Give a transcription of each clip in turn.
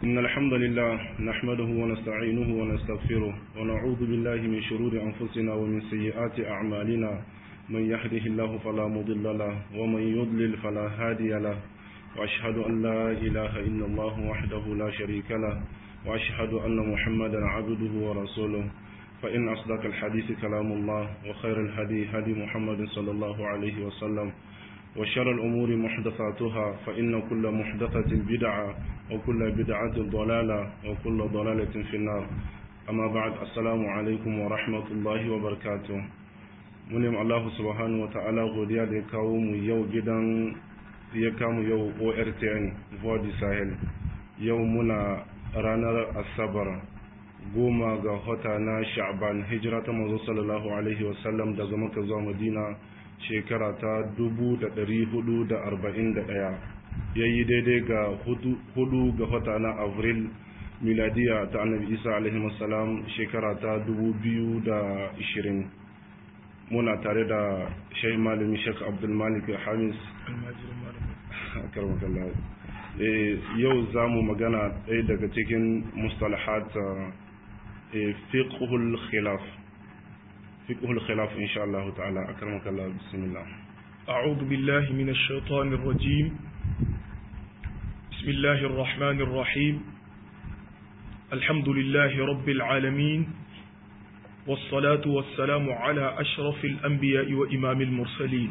إن الحمد لله نحمده ونستعينه ونستغفره ونعوذ بالله من شرور أنفسنا ومن سيئات أعمالنا من يهده الله فلا مضل له ومن يضلل فلا هادي له وأشهد أن لا إله إلا الله وحده لا شريك له وأشهد أن محمدا عبده ورسوله فإن أصدق الحديث كلام الله وخير الهدي هدي محمد صلى الله عليه وسلم وشر الأمور محدثاتها فإن كل محدثة بدعة وكل بدعة ضلالة وكل ضلالة في النار أما بعد السلام عليكم ورحمة الله وبركاته munim Allah subhanahu wa ta'ala godiya da ya kawo mu yau gidan ya kamu yau ORTN Vodi Sahel yau muna ranar Asabar goma ga wata na Sha'ban hijira ta manzo sallallahu alaihi wasallam daga Makka zuwa Madina shekara ta 1441 yayi daidai ga hudu ga wata na Avril miladiya ta Annabi Isa alaihi wasallam shekara ta 2020 muna tare da shai malami shek abdulmalik hamis yau za mu magana ɗaya daga cikin mustalahat fiqhul khilaf fiqhul khilaf insha Allah ta'ala akramaka Allah bismillah أعوذ بالله من الشيطان الرجيم بسم الله الرحمن الرحيم الحمد لله رب العالمين والصلاة والسلام على أشرف الأنبياء وإمام المرسلين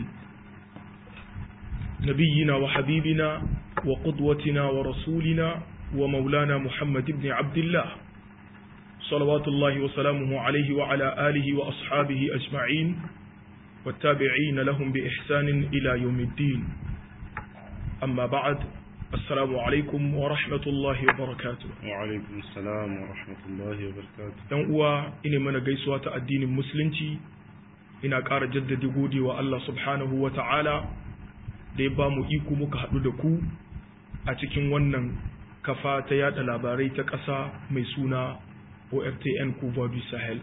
نبينا وحبيبنا وقدوتنا ورسولنا ومولانا محمد بن عبد الله صلوات الله وسلامه عليه وعلى آله وأصحابه أجمعين والتابعين لهم بإحسان إلى يوم الدين أما بعد Assalamu alaikum wa rahmatullahi wa barakatu. Wa alaikum salam wa rahmatullahi wa barakatu. ‘Yan uwa, ina mana gaisuwa ta addinin Musulunci, ina ƙara jaddada godewa Allah subhanahu wa ta'ala da ya ba mu iko muka haɗu da ku a cikin wannan kafa ta yada labarai ta ƙasa mai suna ORTN Kuba du Sahel.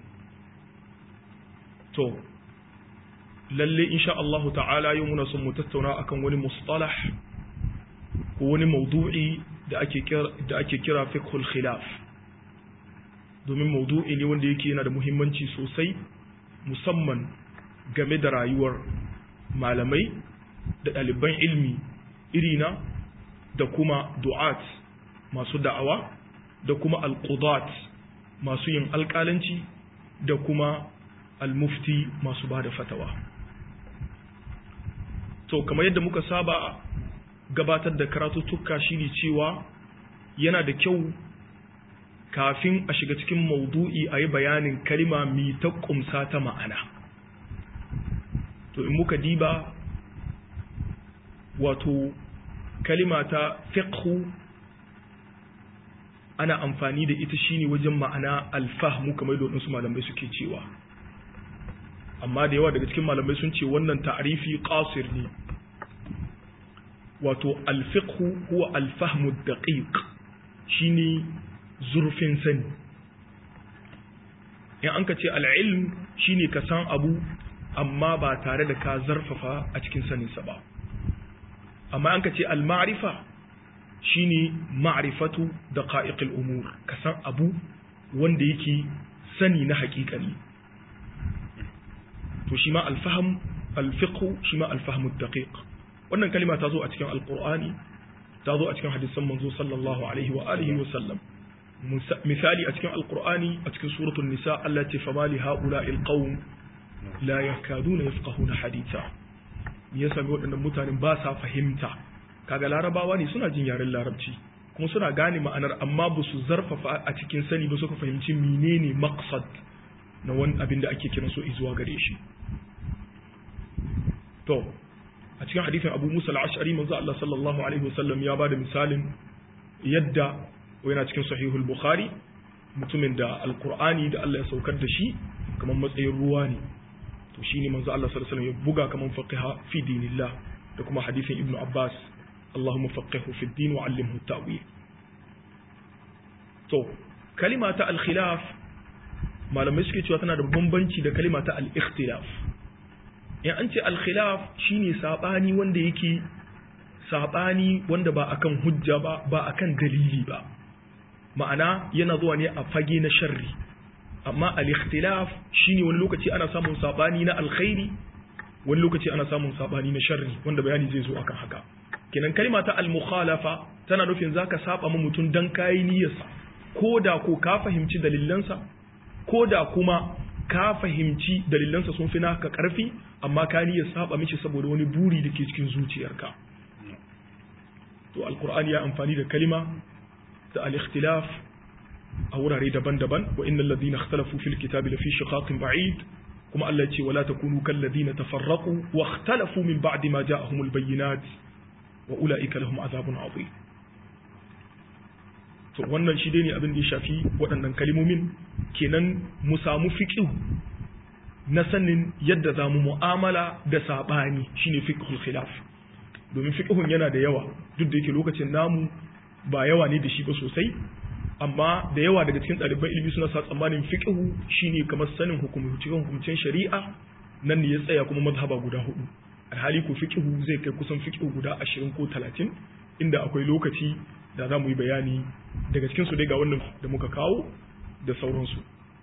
To, lalle insha Allahu ta'ala yau muna son mu tattauna akan wani mustalah ko wani maudu'i da ake kira da ake kira fiqhul khilaf domin maudu'i ne wanda yake yana da muhimmanci sosai musamman game da rayuwar malamai da ɗaliban ilmi irina da kuma du'at masu da'awa da kuma alqudat masu yin alƙalanci da kuma almufti masu ba da fatawa to kamar yadda muka saba gabatar da karatuttuka shine cewa yana da kyau kafin a shiga cikin maudu'i a yi bayanin kalima mi ta kumsa ta ma'ana to in muka diba wato kalima ta fiqhu ana amfani da ita shine wajen ma'ana alfahmu kamar da waɗansu malamai suke cewa amma da yawa daga cikin malamai sun ce wannan ta'arifi qasir ne wato alfiqhu huwa alfahmu daqiq shine zurfin sani in an ka ce al'ilm shine ka san abu amma ba tare da ka zarfafa a cikin saninsa ba amma an ka ce al-ma'rifa shine ma'rifatu daqa'iqil umur ka san abu wanda yake sani na haƙiƙani to shi ma al-fahm al-fiqhu shi ma al-fahmu daqiq wannan kalima ta zo a cikin alkur'ani ta zo a cikin hadisan manzo sallallahu alaihi wa alihi wa sallam misali a cikin alkur'ani a cikin suratul nisa Allah ce fa mali haula'il qaum la yakaduna yafqahuna haditha me yasa ga waɗannan mutanen ba sa fahimta kaga larabawa ne suna jin yaren larabci kuma suna gane ma'anar amma ba su zarfafa a cikin sani ba suka fahimci menene maqsad na wani abin da ake kiran so zuwa gare shi to a cikin hadisin abu musa al'ashari manzo Allah sallallahu alaihi wasallam ya bada misalin yadda yana cikin sahihul bukhari mutumin da alqur'ani da Allah ya saukar da shi kamar matsayin ruwa ne to shine manzo Allah sallallahu alaihi wasallam ya buga kamar faqiha fi dinillah da kuma hadisin ibnu abbas Allahumma faqihu fi din wa 'allimhu ta'wil to kalima ta al-khilaf malamai suke cewa tana da bambanci da kalima ta al-ikhtilaf in an ce al-khilaf shine sabani wanda yake sabani wanda ba akan hujja ba ba akan dalili ba ma'ana yana zuwa ne a fage na sharri amma al-ikhtilaf shine wani lokaci ana samun sabani na alkhairi wani lokaci ana samun sabani na sharri wanda bayani zai zo akan haka kenan kalma ta al-mukhalafa tana nufin zaka saba ma mutum dan kai niyyarsa ko da ko ka fahimci dalilansa ko da kuma ka fahimci dalilansa sun fi naka karfi amma ka niyyar saba mishi saboda wani buri da ke cikin zuciyarka to alqur'ani ya amfani da kalima da al-ikhtilaf a wurare daban-daban wa innal ladina ikhtalafu fil kitabi lafi shiqaqin ba'id kuma Allah ya ce wala takunu kal ladina tafarraqu wa ikhtalafu min ba'di ma ja'ahumul bayyinat wa ulaika lahum azabun adhim to wannan shi dai ne abin da ya shafi waɗannan kalimomin kenan mu samu fiqh na sanin yadda za mu mu'amala da saɓani shine fiqhul khilaf domin fiqhun yana da yawa duk da yake lokacin namu ba yawa ne da shi ba sosai amma da yawa daga cikin ɗaliban ilimi suna sa tsammanin fiqhu shine kamar sanin hukumce hukumcen shari'a nan ne ya tsaya kuma mazhaba guda hudu alhali ko fiqhu zai kai kusan fiqhu guda 20 ko 30 inda akwai lokaci da za mu yi bayani daga cikin su dai ga wannan da muka kawo da sauransu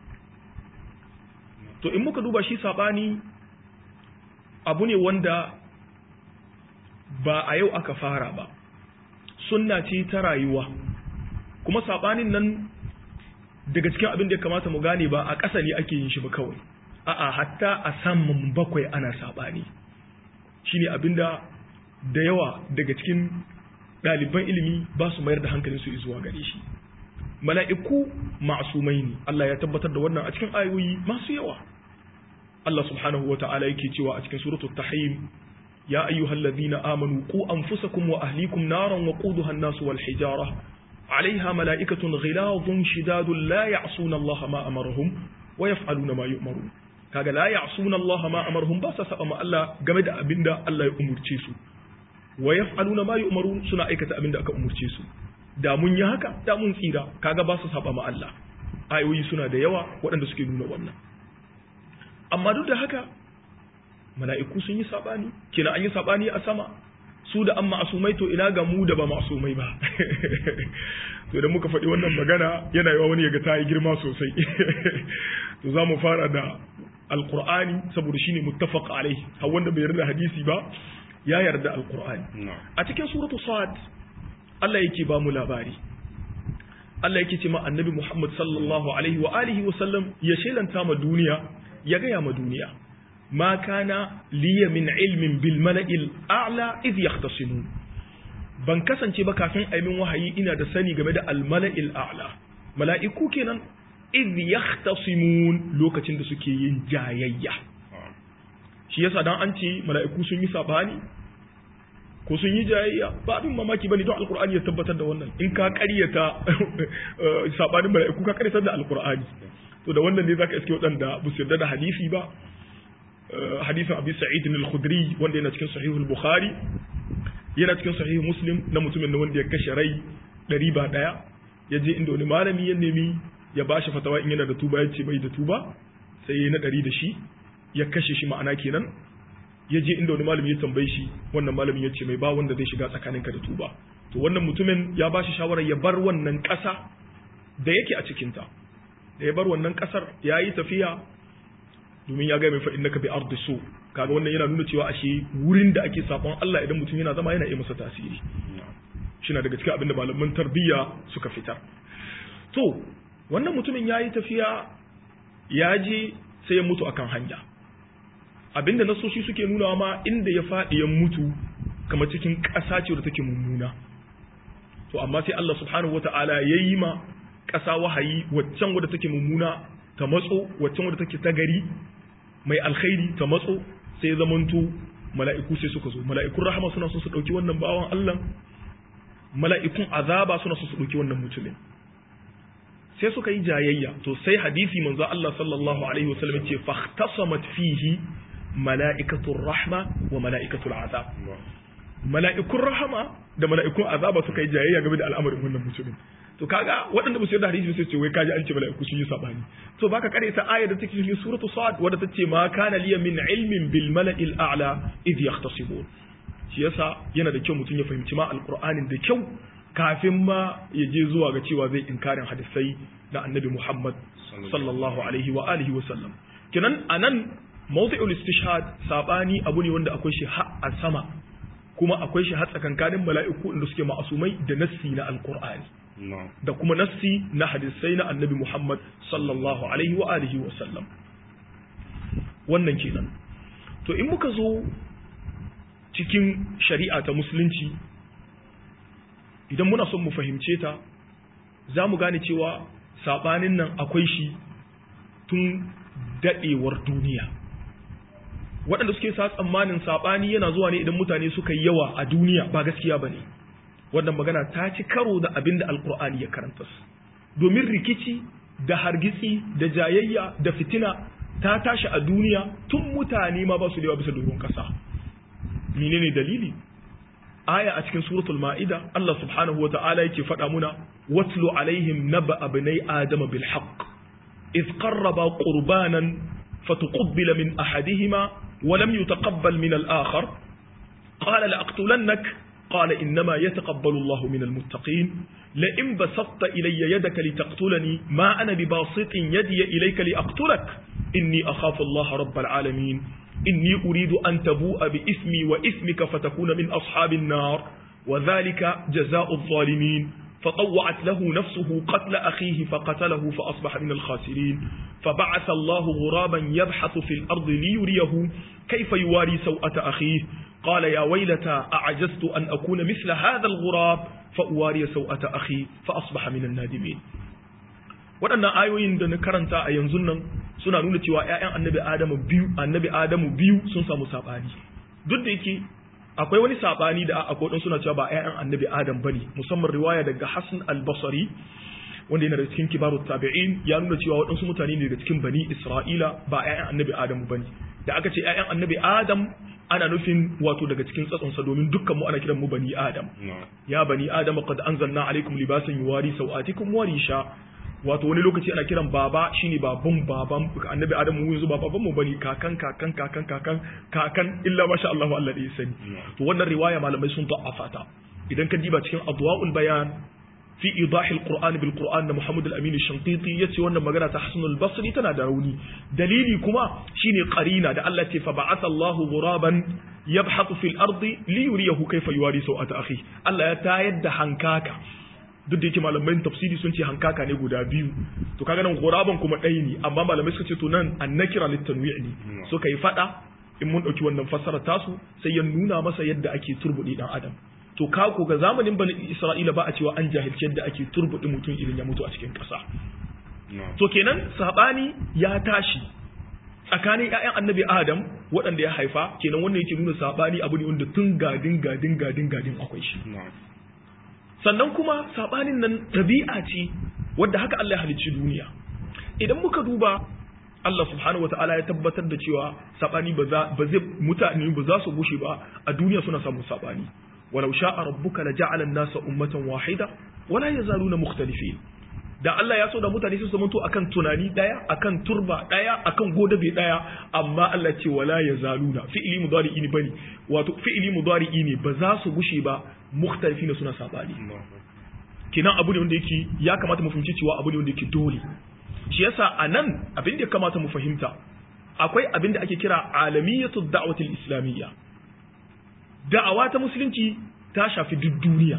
to in muka duba shi sabani abu ne wanda ba a yau aka fara ba sunna ce ta rayuwa kuma sabanin nan daga cikin abin da ya kamata mu gane ba a ƙasa ne ake yin shi ba kawai a'a hatta a saman bakwai ana sabani shine abinda da yawa daga cikin ɗaliban ilimi ba su mayar da hankalin su zuwa gare shi mala'iku ma'asumai ne Allah ya tabbatar da wannan a cikin ayoyi masu yawa Allah subhanahu wata'ala yake cewa a cikin suratul tahrim ya ayyuhallazina amanu qu anfusakum wa ahlikum naran waquduha an-nas wal hijara عليها ملائكة غلاظ شداد لا يعصون الله ما أمرهم ويفعلون ما يؤمرون kaga la ya'suna Allah ma amarhum ba sa saba ma Allah game da abinda Allah ya umurce su wa yaf'aluna ma yu'marun suna aikata abinda aka umurce su da mun yi haka da mun tsira kaga ba su saba ma Allah ayoyi suna da yawa waɗanda suke nuna wannan amma duk da haka mala'iku sun yi sabani kina an yi sabani a sama su da an ma'asumai to ina ga mu da ba ma'asumai ba to da muka faɗi wannan magana yana yawa wani yaga ta yi girma sosai to za mu fara da alkur'ani saboda shine muttafaq alai har wanda bai yarda hadisi ba ya yarda alkur'ani a cikin suratu sad Allah yake ba mu labari Allah yake ce ma annabi Muhammad sallallahu alaihi wa alihi wa sallam ya shelanta ma duniya ya gaya ma duniya ما كان لي من علم بالملئ الأعلى إذ يختصمون ban kasance ba kafin a min wahayi ina da sani game da almala'il a'la mala'iku kenan idh yahtasimun lokacin da suke yin jayayya shi yasa dan an ce mala'iku sun yi sabani ko sun yi jayayya ba abin mamaki bane don alqur'ani ya tabbatar da wannan in ka ƙaryata sabanin mala'iku ka ƙaryatar da alqur'ani to da wannan ne zaka iske waɗanda ba su yarda da hadisi ba hadisin abi sa'id al-khudri wanda yana cikin sahihul bukhari yana cikin sahih muslim na mutumin da wanda ya kashe rai ɗari ba ɗaya ya je inda wani malami ya nemi ya ba shi fatawa in yana da tuba ya ce bai da tuba sai ya na ɗari da shi ya kashe shi ma'ana kenan ya je inda wani malami ya tambaye shi wannan malamin ya ce mai ba wanda zai shiga tsakaninka da tuba to wannan mutumin ya ba shi shawarar ya bar wannan ƙasa da yake a cikinta da ya bar wannan ƙasar ya yi tafiya domin ya ga mai fa'in naka bi ardi so kaga wannan yana nuna cewa ashe wurin da ake sabon Allah idan mutum yana zama yana iya masa tasiri shi na daga cikin abin da malaman tarbiyya suka fitar to wannan mutumin ya yi tafiya ya je sai ya mutu akan hanya abinda nasoshi suke nuna ma inda ya faɗi ya mutu kamar cikin ƙasa ce da take mummuna to amma sai Allah subhanahu wata'ala ya yi ma ƙasa wahayi waccan wadda take mummuna ta matso waccan wadda take ta gari mai alkhairi ta matso sai zamanto mala'iku sai suka zo mala'ikun rahama suna so su ɗauki wannan bawan Allah mala'ikun azaba suna so su ɗauki wannan mutumin sai suka yi jayayya to sai hadisi manzo Allah sallallahu alaihi wasallam ce fahtasamat fihi mala'ikatul rahma wa mala'ikatul azab mala'ikun rahama da mala'ikun azaba suka yi jayayya game da al'amarin wannan mutumin to kaga waɗanda ba su yarda hadisi sai ce wai kaji an ce mala'iku sun yi sabani to baka kare ta ayar da take cikin suratu sad wadda tace ma kana liya min ilmin bil mala'il a'la idh yahtasimun shi yasa yana da kyau mutum ya fahimci ma alqur'anin da kyau kafin ma ya je zuwa ga cewa zai inkarin hadisai na annabi Muhammad sallallahu alaihi wa alihi wa sallam kenan anan mawdi'ul istishhad sabani abu ne wanda akwai shi har a sama kuma akwai shi har tsakankanin mala'iku inda suke ma'asumai da nassi na alqur'ani da kuma nassi na hadisai na annabi Muhammad sallallahu alaihi wa alihi wa sallam wannan kenan to in muka zo cikin shari'a ta musulunci idan muna son mu fahimce ta za mu gane cewa saɓanin nan akwai shi tun daɗewar duniya waɗanda suke sa tsammanin saɓani yana zuwa ne idan mutane suka yi yawa a duniya ba gaskiya ba ne wannan magana ta ci karo da abin da alkur'ani ya karanta su domin rikici da hargitsi da jayayya da fitina ta tashi a duniya tun mutane ma ba su da yawa bisa doron ƙasa menene dalili aya a cikin suratul ma'ida Allah subhanahu wa ta'ala yake faɗa muna watlu alaihim naba abnai adama bil haqq إذ قربا قربانا فتقبل من أحدهما ولم يتقبل من الآخر قال لأقتلنك قال إنما يتقبل الله من المتقين لئن بسطت إلي يدك لتقتلني ما أنا بباسط يدي إليك لأقتلك إني أخاف الله رب العالمين إني أريد أن تبوء بإثمي وإثمك فتكون من أصحاب النار وذلك جزاء الظالمين فطوعت له نفسه قتل أخيه فقتله فأصبح من الخاسرين فبعث الله غرابا يبحث في الأرض ليريه كيف يواري سوءة أخيه قال يا ويلتى أعجزت أن أكون مثل هذا الغراب فأواري سوءة أخي فأصبح من النادمين waɗannan ayoyin da na karanta a yanzu nan suna nuna cewa ‘ya'yan annabi adamu biyu annabi adamu biyu sun samu saɓani duk da yake akwai wani saɓani da akwai ɗan suna cewa ba ‘ya'yan annabi adam bane musamman riwaya daga hassan al-basri wanda yana da cikin kibarut tabi'in ya nuna cewa waɗansu mutane ne daga cikin bani isra'ila ba ‘ya'yan annabi adamu bane da aka ce ‘ya'yan annabi adam ana nufin wato daga cikin tsatsonsa domin dukkan mu ana kiran mu bani adam ya bani adam qad anzalna alaikum libasan yuwari sawatikum wa risha wato wani lokaci ana kiran baba shine baban baban annabi adamu mu yanzu ba baban mu bane kakan kakan kakan kakan kakan illa masha Allah Allah da ya sani to wannan riwaya malamai sun da'afa ta idan ka diba cikin adwaul bayan fi idahi alquran bil quran na Muhammad al-Amin al-Shanqiti yace wannan magana ta Hasan al-Basri tana da rauni dalili kuma shine qarina da Allah ce fa ba'atha Allahu ghuraban yabhathu fil ardi li yuriyahu kayfa yuwari sawata akhi Allah ya tayar da hankaka duk da yake malamai tafsiri sun ce hankaka ne guda biyu to kaga nan ghuraban kuma ɗaya ne amma malamai suka ce to nan annakira litanwi' ne so kai fada in mun dauki wannan fassara tasu sai ya nuna masa yadda ake turbuɗe dan adam to ka ko ga zamanin bani Isra'ila ba a cewa an jahilci yadda ake turbuɗe mutum idan ya mutu a cikin ƙasa to kenan sabani ya tashi tsakanin ƴaƴan annabi Adam waɗanda ya haifa kenan wannan yake nuna sabani abu ne wanda tun gadin gadin gadin gadin akwai shi sannan kuma sabanin nan tabi'a ce wadda haka Allah ya halicci duniya idan muka duba Allah subhanahu wata'ala ya tabbatar da cewa sabani ba zai mutane ba za su gushe ba a duniya suna samun sabani walau sha'a rabbuka la ja'ala an-nasa ummatan wahida wala yazaluna mukhtalifin da Allah ya so da mutane su zamanto akan tunani daya akan turba daya akan godabe daya amma Allah ce wala yazaluna fi'li mudari'i ne bane wato fi'li mudari'i ne ba za su gushe ba mukhtalifina suna sabani kinan abu ne wanda yake ya kamata mu fahimci cewa abu ne wanda yake dole shi yasa anan abin da ya kamata mu fahimta akwai abin da ake kira alamiyatu da'wati islamiyya da'awa ta musulunci ta shafi duk duniya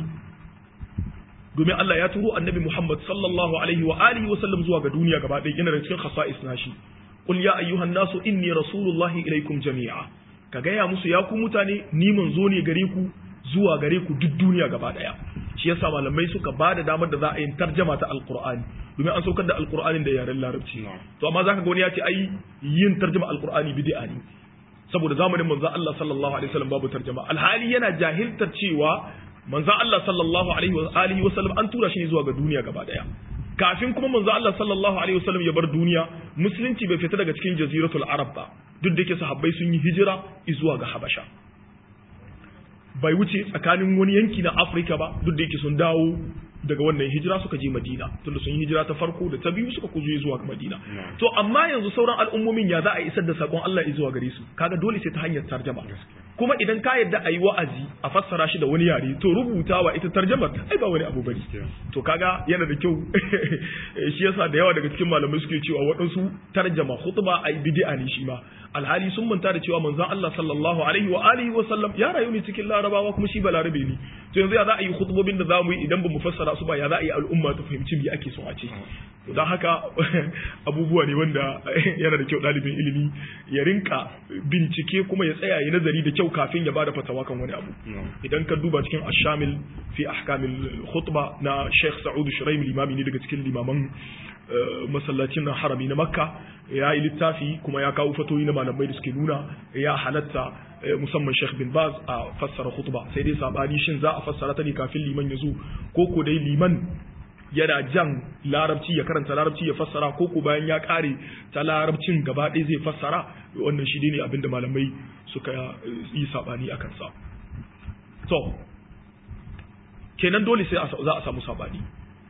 domin Allah ya turo annabi Muhammad sallallahu alaihi wa alihi wa sallam zuwa ga duniya gaba ɗaya yana da cikin khasa'is nashi qul ya ayyuhan nasu inni rasulullahi ilaikum jami'a ka gaya musu ya ku mutane ni manzo ne gare ku zuwa gare ku duk duniya gaba ɗaya shi yasa malamai suka ba da damar da za a yi tarjama ta alqur'ani domin an saukar da alqur'anin da yaren larabci to amma zaka ga wani ya ce ai yin tarjama alqur'ani bid'a ne saboda zamanin manzo Allah sallallahu alaihi wasallam babu tarjama alhali yana jahiltar cewa manzo Allah sallallahu alaihi wa alihi wasallam an tura shi zuwa ga duniya gaba daya kafin kuma manzo Allah sallallahu alaihi wasallam ya bar duniya musulunci bai fita daga cikin jaziratul arab ba duk da yake sahabbai sun yi hijira zuwa ga habasha bai wuce tsakanin wani yanki na Afirka ba duk da yake sun dawo daga wannan hijira suka je Madina tunda sun yi hijira ta farko da ta biyu suka kuzo zuwa ga Madina to amma yanzu sauran al'ummomin ya za a isar da sakon Allah zuwa gare su kaga dole sai ta hanyar tarjama kuma idan ka yadda a yi wa'azi a fassara shi da wani yare to rubutawa ita tarjamar ai ba wani abu bane to kaga yana da kyau shi yasa da yawa daga cikin malamai suke cewa waɗansu tarjama khutba ai bid'a ne shi ma alhali sun manta da cewa manzon Allah sallallahu alaihi wa alihi wa sallam ya rayu ne cikin larabawa kuma shi balarabe ne to yanzu ya za a yi khutbobin da za mu yi idan ba mu fassara su ba ya za a yi al'umma ta fahimci me ake so a ce don haka abubuwa ne wanda yana da kyau ɗalibin ilimi ya rinka bincike kuma ya tsaya ya nazari da kyau kafin ya bada fatawa kan wani abu idan ka duba cikin ashamil fi ahkamil khutba na Sheikh Sa'ud Shuraim limami ne daga cikin limaman masallacin nan harami na Makka ya yi littafi kuma ya kawo fatoyi na malamai da suke nuna ya halatta musamman Sheikh bin Baz a fassara khutba sai dai sabani shin za a fassara ta ne kafin liman ya zo ko ko dai liman yana jan larabci ya karanta larabci ya fassara ko ko bayan ya kare ta larabcin gaba ɗaya zai fassara wannan shi ne abinda malamai suka yi sabani a kansa to kenan dole sai za a samu sabani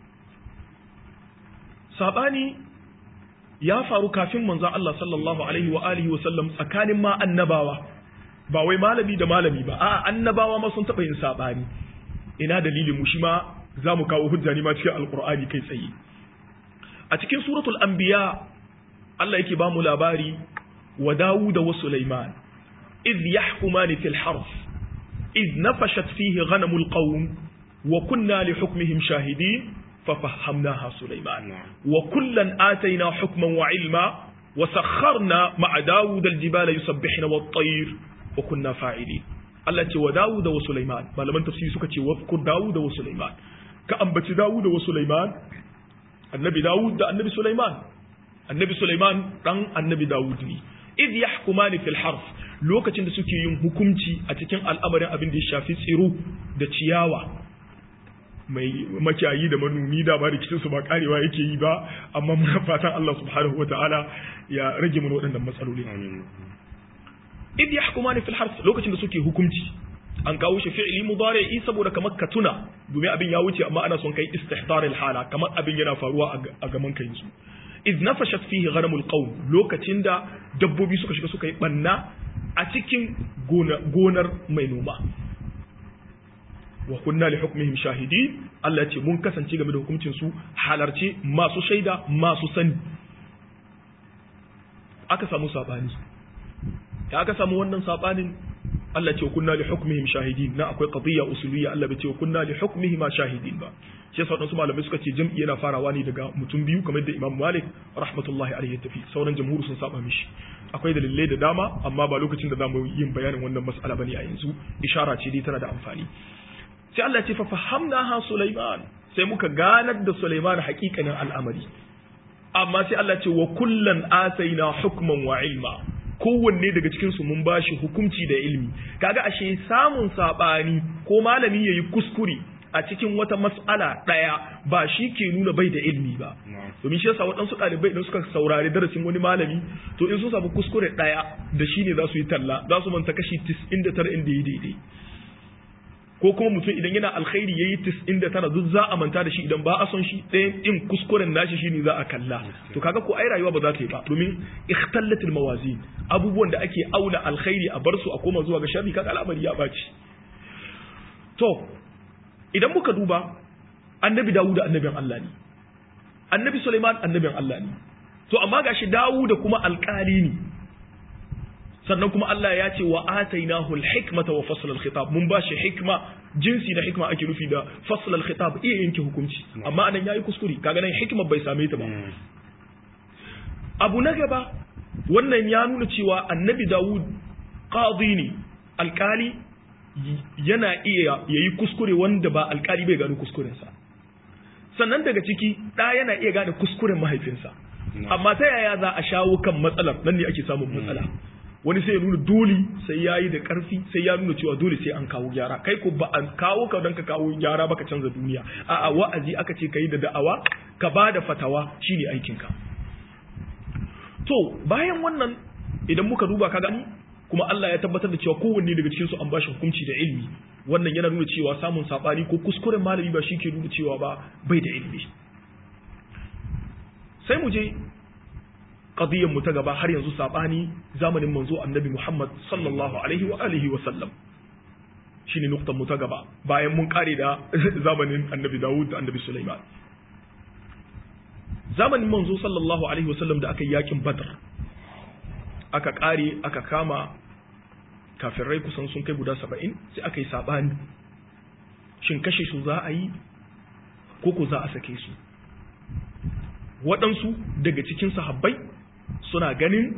sabani ya faru kafin manzon Allah sallallahu alaihi wa alihi wa sallam tsakanin ma annabawa ba wai malami da malami ba a'a annabawa ma sun taɓa yin sabani ina dalilin mu shi ma za mu kawo hujja ne ma cikin alkur'ani kai tsaye a cikin suratul anbiya Allah yake ba mu labari wa Dawud wa Sulaiman idh yahkumani fil harf idh nafashat fihi ghanamul qawm wa kunna li hukmihim shahidin ففهمناها سليمان وكلا آتينا حكما وعلما وسخرنا مع داود الجبال يسبحن والطير وكنا فاعلين Allah ce wa Dawud wa Sulaiman malaman tafsiri suka ce wafkur Dawud wa Sulaiman ka ambaci Dawud wa Sulaiman annabi Dawud da annabi Sulaiman annabi Sulaiman dan annabi Dawud ne id yahkumani fil harf lokacin da suke yin hukunci a cikin al'amarin abin da ya shafi tsiro da ciyawa mai makiyayi da manomi da ba rikicin su ba karewa yake yi ba amma muna fatan Allah subhanahu wataala ya rage mana waɗannan matsaloli id yahkumani fil harf lokacin da suke hukunci an kawo shi fi'li mudari'i saboda kamar ka tuna domin abin ya wuce amma ana son kai istihdar al hala kamar abin yana faruwa a gaman kai su id nafashat fihi ghanamul qawm lokacin da dabbobi suka shiga suka yi banna a cikin gonar mai noma wa kunna li hukmihim shahidin Allah ya ce mun kasance game da hukuncin su halarce masu shaida masu sani aka samu sabani ya aka samu wannan sabanin Allah ce kunna li hukmihim shahidin na akwai qadiyya usuliyya Allah bai ce kunna li hukmihim shahidin ba shi yasa wadansu malamai suka ce jam'i yana farawa ne daga mutum biyu kamar da Imam Malik rahmatullahi alaihi ya tafi sauran jamhuri sun saba mishi akwai dalilai da dama amma ba lokacin da zamu yin bayanin wannan mas'ala bane a yanzu ishara ce dai tana da amfani sai Allah ce fa fahamnaha Sulaiman sai muka ganar da Sulaiman hakikanin al'amari amma sai Allah ce wa kullan ataina hukman wa ilma kowanne daga cikin su mun bashi hukunci da ilmi kaga ashe samun sabani ko malami yayi kuskure a cikin wata mas'ala daya ba shi ke nuna bai da ilmi ba domin shi yasa waɗansu ɗalibai idan suka saurari darasin wani malami to in sun samu kuskure daya da shi ne za su yi talla za su manta kashi 99 inda yi daidai ko kuma mutum idan yana alkhairi yayi tis'in da tara duk za a manta da shi idan ba a son shi ɗayan in kuskuren nashi shine za a kalla to kaga ko ai rayuwa ba za ta yi ba domin ikhtallatil mawazin abubuwan da ake auna alkhairi a bar su a koma zuwa ga sharri kaga al'amari ya baci to idan muka duba annabi Dawud annabin Allah ne annabi Sulaiman annabin Allah ne to amma gashi Dawud kuma alƙali ne sannan kuma Allah ya ce wa atainahu al-hikmata wa fasl al-khitab mun ba shi hikma jinsi da hikma ake nufi da fasl al-khitab iya yanke hukunci amma anan yayi kuskure kaga nan hikma bai same ta ba abu na gaba wannan ya nuna cewa annabi Dawud qadi ne alkali yana iya yayi kuskure wanda ba alkali bai gano kuskurensa sannan daga ciki da yana iya gane kuskuren mahaifinsa amma ta yaya za a shawo kan matsalar nan ne ake samun matsala wani sai ya nuna dole sai ya yi da ƙarfi sai ya nuna cewa dole sai an kawo gyara kai ko ba an kawo ka don ka kawo gyara baka canza duniya a'a wa'azi aka ce ka yi da da'awa ka ba da fatawa shine aikinka to bayan wannan idan muka duba ka gani kuma Allah ya tabbatar da cewa kowanne daga cikin su an bashi hukunci da ilimi wannan yana nuna cewa samun sabani ko kuskuren malami ba shi ke nuna cewa ba bai da ilimi sai mu je qadiyyar mu ta gaba har yanzu sabani zamanin manzo annabi Muhammad sallallahu alaihi wa alihi wa sallam shine nuktan mu ta gaba bayan mun kare da zamanin annabi Dawud da annabi Sulaiman zamanin manzo sallallahu alaihi wa sallam da aka yi yakin Badr aka kare aka kama kafirai kusan sun kai guda saba'in sai aka yi sabani shin kashe su za a yi ko ko za a sake su waɗansu daga cikin sahabbai suna ganin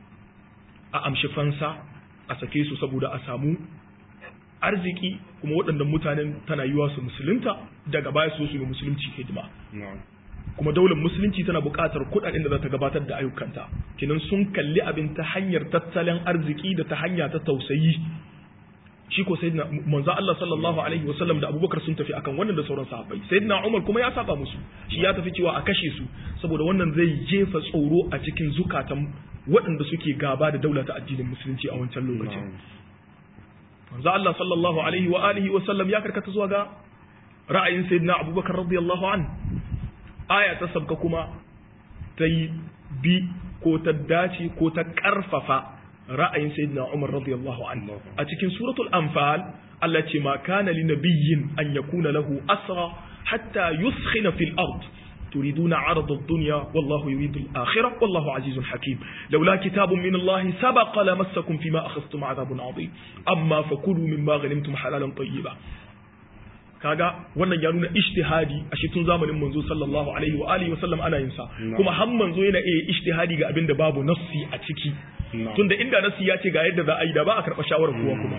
a amshi fansa a sake su saboda a samu arziki kuma waɗannan mutanen tana yiwa su musulunta daga baya su su yi musulunci hidima kuma daular musulunci tana buƙatar kuɗaɗen da za ta gabatar da ayyukanta kinan sun kalli abin ta hanyar tattalin arziki da ta hanya ta tausayi shi ko sayyidina manzo Allah sallallahu alaihi wasallam da Abubakar sun tafi akan wannan da sauran sahabbai sayyidina Umar kuma ya saba musu shi ya tafi cewa a kashe su saboda wannan zai jefa tsoro a cikin zukatan waɗanda suke gaba da daula ta addinin musulunci a wancan lokacin manzo Allah sallallahu alaihi wa alihi wa sallam ya karkata zuwa ga ra'ayin sayyidina Abubakar radiyallahu an aya ta sabka kuma ta yi bi ko ta dace ko ta karfafa ra'ayin sayyidina Umar radiyallahu anhu a cikin suratul anfal Allah ce ma kana li nabiyyin an yakuna lahu asra hatta yuskhina fil ard تريدون عرض الدنيا والله يريد الآخرة والله عزيز حكيم لولا كتاب من الله سبق لمسكم فيما أخذتم عذاب عظيم أما فكلوا مما غنمتم حلالا طيبا kaga wannan ya nuna ijtihadi a shi tun zamanin manzo sallallahu alaihi wa alihi wa sallam ana yin sa kuma har manzo yana iya ijtihadi ga abin da babu nassi a ciki tunda inda nassi ya ce ga yadda za a yi da ba a karɓa shawarar kowa kuma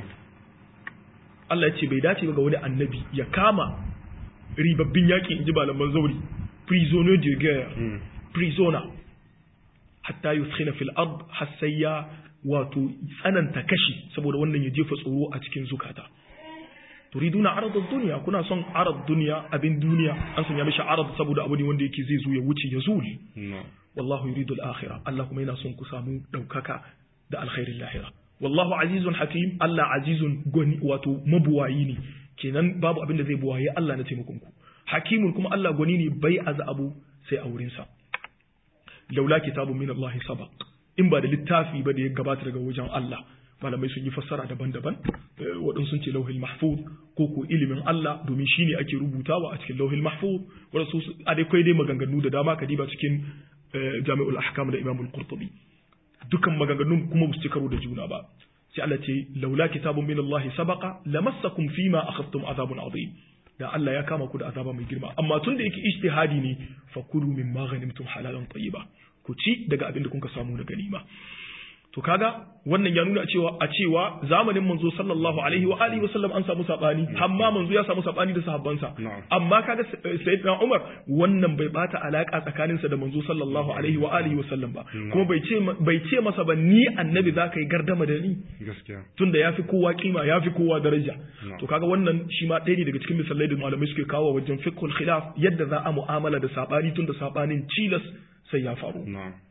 Allah ya ce bai dace ba ga wani annabi ya kama ribabbin yaƙi in ji malaman zauri prisoner de guerre prisoner hatta yuskhina fil ard har sai ya wato tsananta kashi saboda wannan ya jefa tsoro a cikin zukata turiduna arad dunya kuna son arad dunya abin duniya an sanya mishi arad saboda abu ne wanda yake zai zo ya wuce ya zuli wallahu yuridu al-akhirah Allah kuma yana son ku samu daukaka da alkhairin lahira wallahu azizun hakim Allah azizun goni wato mabuwayi ne kenan babu abin da zai buwaye Allah na taimakon ku hakimun kuma Allah gwani ne bai aza abu sai a wurin sa laula kitabun min Allah sabaq in ba da littafi ba da ya gabata daga wajen Allah malamai sun yi fassara daban-daban waɗansu sun ce lauhil mahfuz ko ko ilimin Allah domin shi ne ake rubutawa a cikin lauhil mahfuz waɗansu a dai kai dai maganganu da dama ka diba cikin jami'ul ahkam da imamul qurtubi dukan maganganun kuma ba su ci karo da juna ba sai Allah ce laula kitabun min Allah sabaqa lamassakum fima akhadtum azabun azim da Allah ya kama ku da azaba mai girma amma tun da yake ijtihadi ne fakulu mimma ghanimtum halalan tayyiba ku ci daga abin da kuka samu da ganima to kaga wannan ya nuna cewa a cewa zamanin manzo sallallahu alaihi wa alihi wasallam an samu sabani amma manzo ya samu sabani da sahabbansa amma kaga sayyidina Umar wannan bai bata alaka tsakaninsa da manzo sallallahu alaihi wa alihi wasallam ba kuma bai ce bai ce masa ba ni annabi zaka yi gardama da ni gaskiya tunda yafi kowa kima yafi kowa daraja to kaga wannan shi ma ɗaya ne daga cikin misalai da malamai suke kawo wajen fiqhul khilaf yadda za a mu'amala da sabani tunda sabanin cilas sai ya faru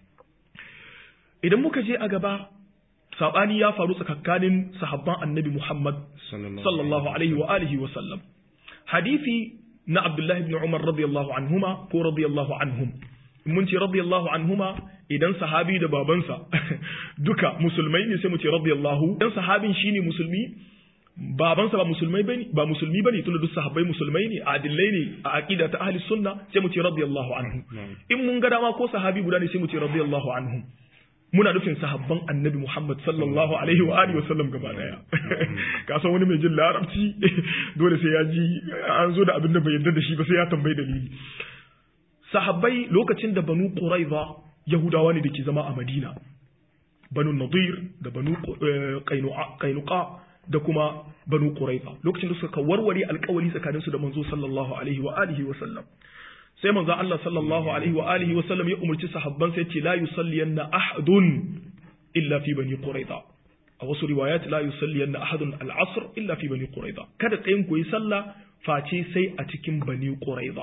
idan muka je a gaba sabani ya faru tsakanin sahabban annabi Muhammad sallallahu alaihi wa alihi wa sallam hadisi na Abdullah ibn Umar radiyallahu anhuma ko radiyallahu anhum mun ce radiyallahu anhuma idan sahabi da babansa duka musulmai ne sai mu ce radiyallahu idan sahabin shine musulmi babansa ba musulmai bane ba musulmi bane tunda duk sahabbai musulmai ne adillai ne a aqida ta ahli sunna sai mu ce radiyallahu anhu in mun ga dama ko sahabi guda ne sai mu ce radiyallahu anhum muna nufin sahabban annabi Muhammad sallallahu alaihi wa alihi wasallam gaba daya ka san wani mai jin larabci dole sai ya ji an zo da abin da bai yarda da shi ba sai ya tambayi dalili sahabbai lokacin da banu quraiza yahudawa ne da ke zama a madina banu nadir da banu qainuqa da kuma banu quraiza lokacin da suka warware alkawari tsakaninsu da manzo sallallahu alaihi wa alihi wa sallam sai manzo Allah sallallahu alaihi wa alihi wa sallam ya umarci sahabban sai ce la yusalliyanna ahadun illa fi bani quraiza a wasu riwayat la yusalliyanna ahadun al-asr illa fi bani quraiza kada tsayin ku yi sallah face sai a cikin bani quraiza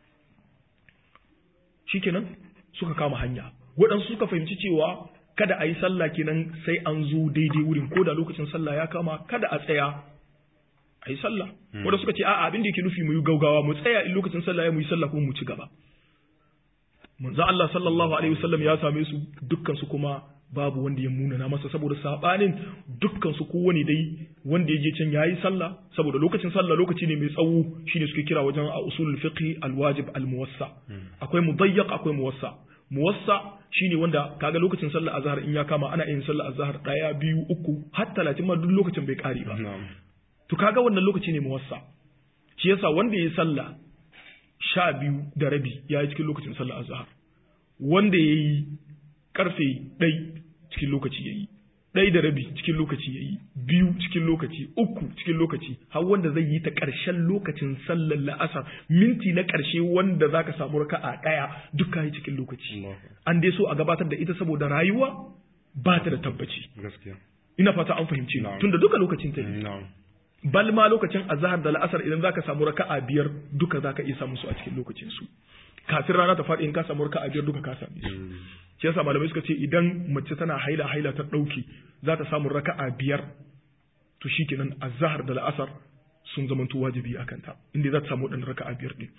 shikenan suka kama hanya waɗansu suka fahimci cewa kada a yi sallah kenan sai an zo daidai wurin ko da lokacin sallah ya kama kada a tsaya a yi sallah wanda suka ce a'a abin da yake nufi mu yi gaugawa mu tsaya in lokacin sallah ya mu yi sallah kuma mu ci gaba manzo Allah sallallahu alaihi wasallam ya same su dukkan su kuma babu wanda ya munana masa saboda sabanin dukkan su kowane dai wanda ya je can yayi sallah saboda lokacin sallah lokaci ne mai tsawo shine suke kira wajen a usulul fiqh alwajib almuwassa akwai mudayyiq akwai muwassa muwassa shine wanda kaga lokacin sallah azhar in ya kama ana yin sallah azhar daya biyu uku har 30 ma duk lokacin bai kare ba to kaga wannan lokaci ne muwassa shi yasa wanda yayi sallah sha biyu da rabi ya yi cikin lokacin sallah azhar wanda yayi karfe ɗai cikin lokaci ya yi ɗai da rabi cikin lokaci ya yi biyu cikin lokaci uku cikin lokaci har wanda zai yi ta ƙarshen lokacin sallar la'asar minti na ƙarshe wanda za ka samu raka a ɗaya duka yi cikin lokaci an dai so a gabatar da ita saboda rayuwa ba ta da tabbaci ina fata an fahimci tunda duka lokacin ta yi bal ma lokacin azhar da la'asar idan zaka samu raka'a biyar duka zaka iya samu su a cikin lokacin su kafin rana ta faɗi in ka samu raka'a biyar duka ka same su shi yasa malamai suka ce idan mace tana haila haila ta ɗauki za ta samu raka'a biyar to shikenan azhar da la'asar sun zamanto wajibi a kanta inda za ta samu waɗannan raka'a biyar ɗin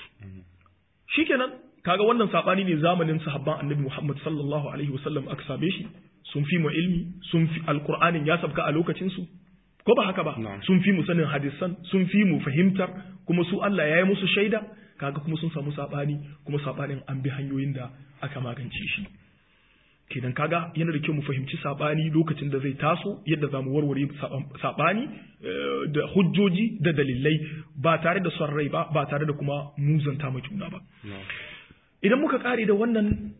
shikenan kaga wannan sabani ne zamanin sahabban annabi Muhammad sallallahu alaihi wasallam aka same shi sun fi mu ilmi sun fi alqur'anin ya sabka a lokacin su ko ba haka ba sun fi mu sanin hadisan sun fi mu fahimtar kuma su Allah ya yi musu shaida kaga kuma sun samu sabani kuma sabanin an bi hanyoyin da aka magance shi kenan kaga yana da kyau mu fahimci sabani lokacin da zai taso yadda za mu warware sabani da hujjoji da dalilai ba tare da son rai ba ba tare da kuma muzanta ma juna ba idan muka kare da wannan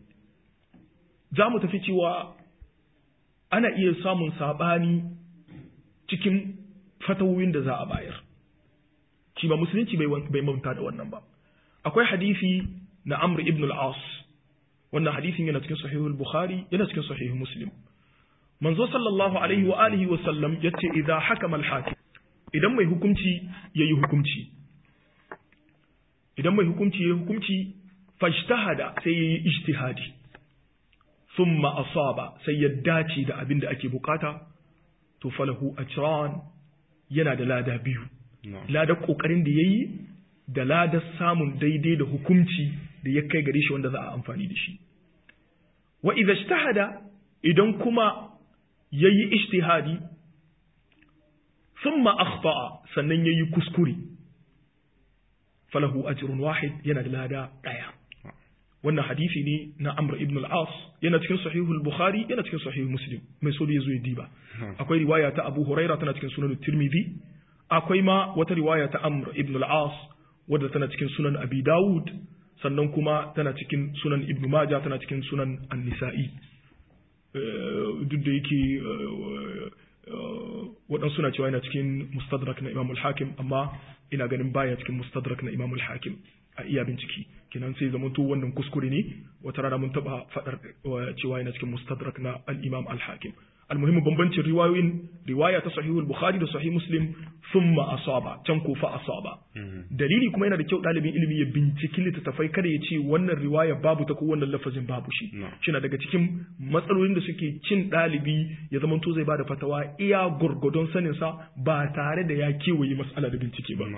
za mu tafi cewa ana iya samun sabani cikin fatawoyin da za a bayar shi ba musulunci bai manta da wannan ba akwai hadisi na amr ibn al-as wannan hadisin yana cikin sahihul bukhari yana cikin sahihul muslim manzo sallallahu alaihi wa alihi wa sallam yace idza hakama al-hakim idan mai hukunci yayi hukunci idan mai hukunci yayi hukunci fajtahada sai yayi ijtihadi thumma asaba sai ya dace da abin da ake bukata to falahu ajran yana da lada biyu ladar kokarin da yayi da ladar samun daidai da hukunci da ya kai gare shi wanda za a amfani da shi wa idza ijtahada idan kuma yayi ijtihadi thumma akhta'a sannan yayi kuskure falahu ajrun wahid yana da lada daya wannan hadisi ne na Amr ibn al-As yana cikin sahihul Bukhari yana cikin sahihul Muslim mai so da yazo ya diba akwai riwaya ta Abu Huraira tana cikin sunan Tirmidhi akwai ma wata riwaya ta Amr ibn al-As wadda tana cikin sunan Abi Dawud sannan kuma tana cikin sunan Ibn Majah tana cikin sunan An-Nisa'i duk da yake waɗansu suna cewa yana cikin mustadrak na Imam al-Hakim amma ina ganin baya cikin mustadrak na Imam al-Hakim a iya bincike kenan sai zama to wannan kuskure ne wata rana mun taba fadar cewa yana cikin mustadrak na al-Imam al-Hakim almuhimmu bambancin riwayoyin riwaya ta sahih al-Bukhari da sahih Muslim thumma asaba can ko fa asaba dalili kuma yana da kyau dalibin ilimi ya binciki littattafai kada ya ce wannan riwaya babu ta ko wannan lafazin babu shi shina daga cikin matsalolin da suke cin dalibi ya zama to zai bada fatawa iya gurgudun sanin sa ba tare da ya kewaye mas'ala da bincike ba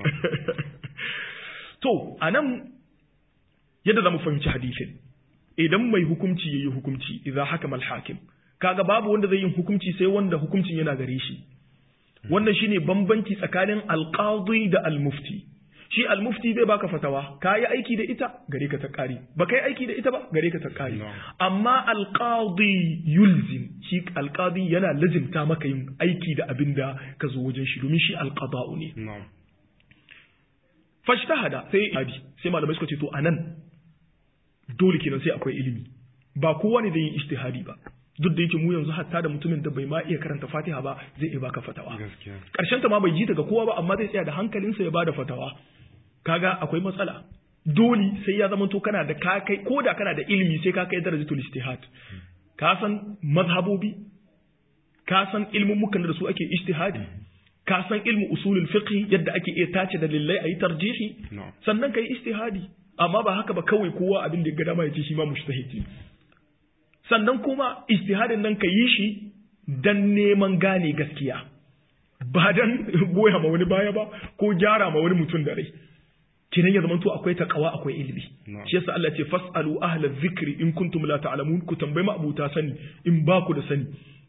To, a nan yadda za mu fahimci hadisin, idan mai hukumci ya yi hukumci, idza haka hakim kaga babu wanda zai yi hukumci sai wanda hukumcin yana gare shi. Wannan shine bambanci tsakanin alƙadi da almufti. Shi almufti zai baka fatawa, ka yi aiki da ita gare ka ta ƙari, ba ka yi aiki da ita ba gare ka ta ƙari. Amma alƙadi yulzim, shi alƙadi yana lazimta maka yin aiki da abin da ka zo wajen shi, domin shi alƙada'u ne. fashtahada sai abi sai malamai suka ce to anan dole kenan sai akwai ilimi ba kowa ne zai yi ijtihadi ba duk da yake mu yanzu hatta da mutumin da bai ma iya karanta Fatiha ba zai iya baka fatawa karshen ta ma bai ji daga kowa ba amma zai tsaya da hankalinsa ya bada fatawa kaga akwai matsala dole sai ya zama to kana da ka kai ko da kana da ilimi sai ka kai darajatul ijtihad ka san mazhabobi ka san ilmummukan da su ake ijtihadi ka san ilmu usulul fiqh yadda ake iya tace dalilai ayi tarjihi sannan kai ijtihadi amma ba haka ba kawai kowa abin da ya ga dama ya ce shi ma mujtahidi sannan kuma ijtihadin nan ka yi shi dan neman gane gaskiya ba dan goya ma wani baya ba ko gyara ma wani mutum da rai kinan ya zamanto akwai taqwa akwai ilimi shi yasa Allah ya ce fasalu ahla dhikri in kuntum la ta'lamun ku tambayi abuta sani in ba ku da sani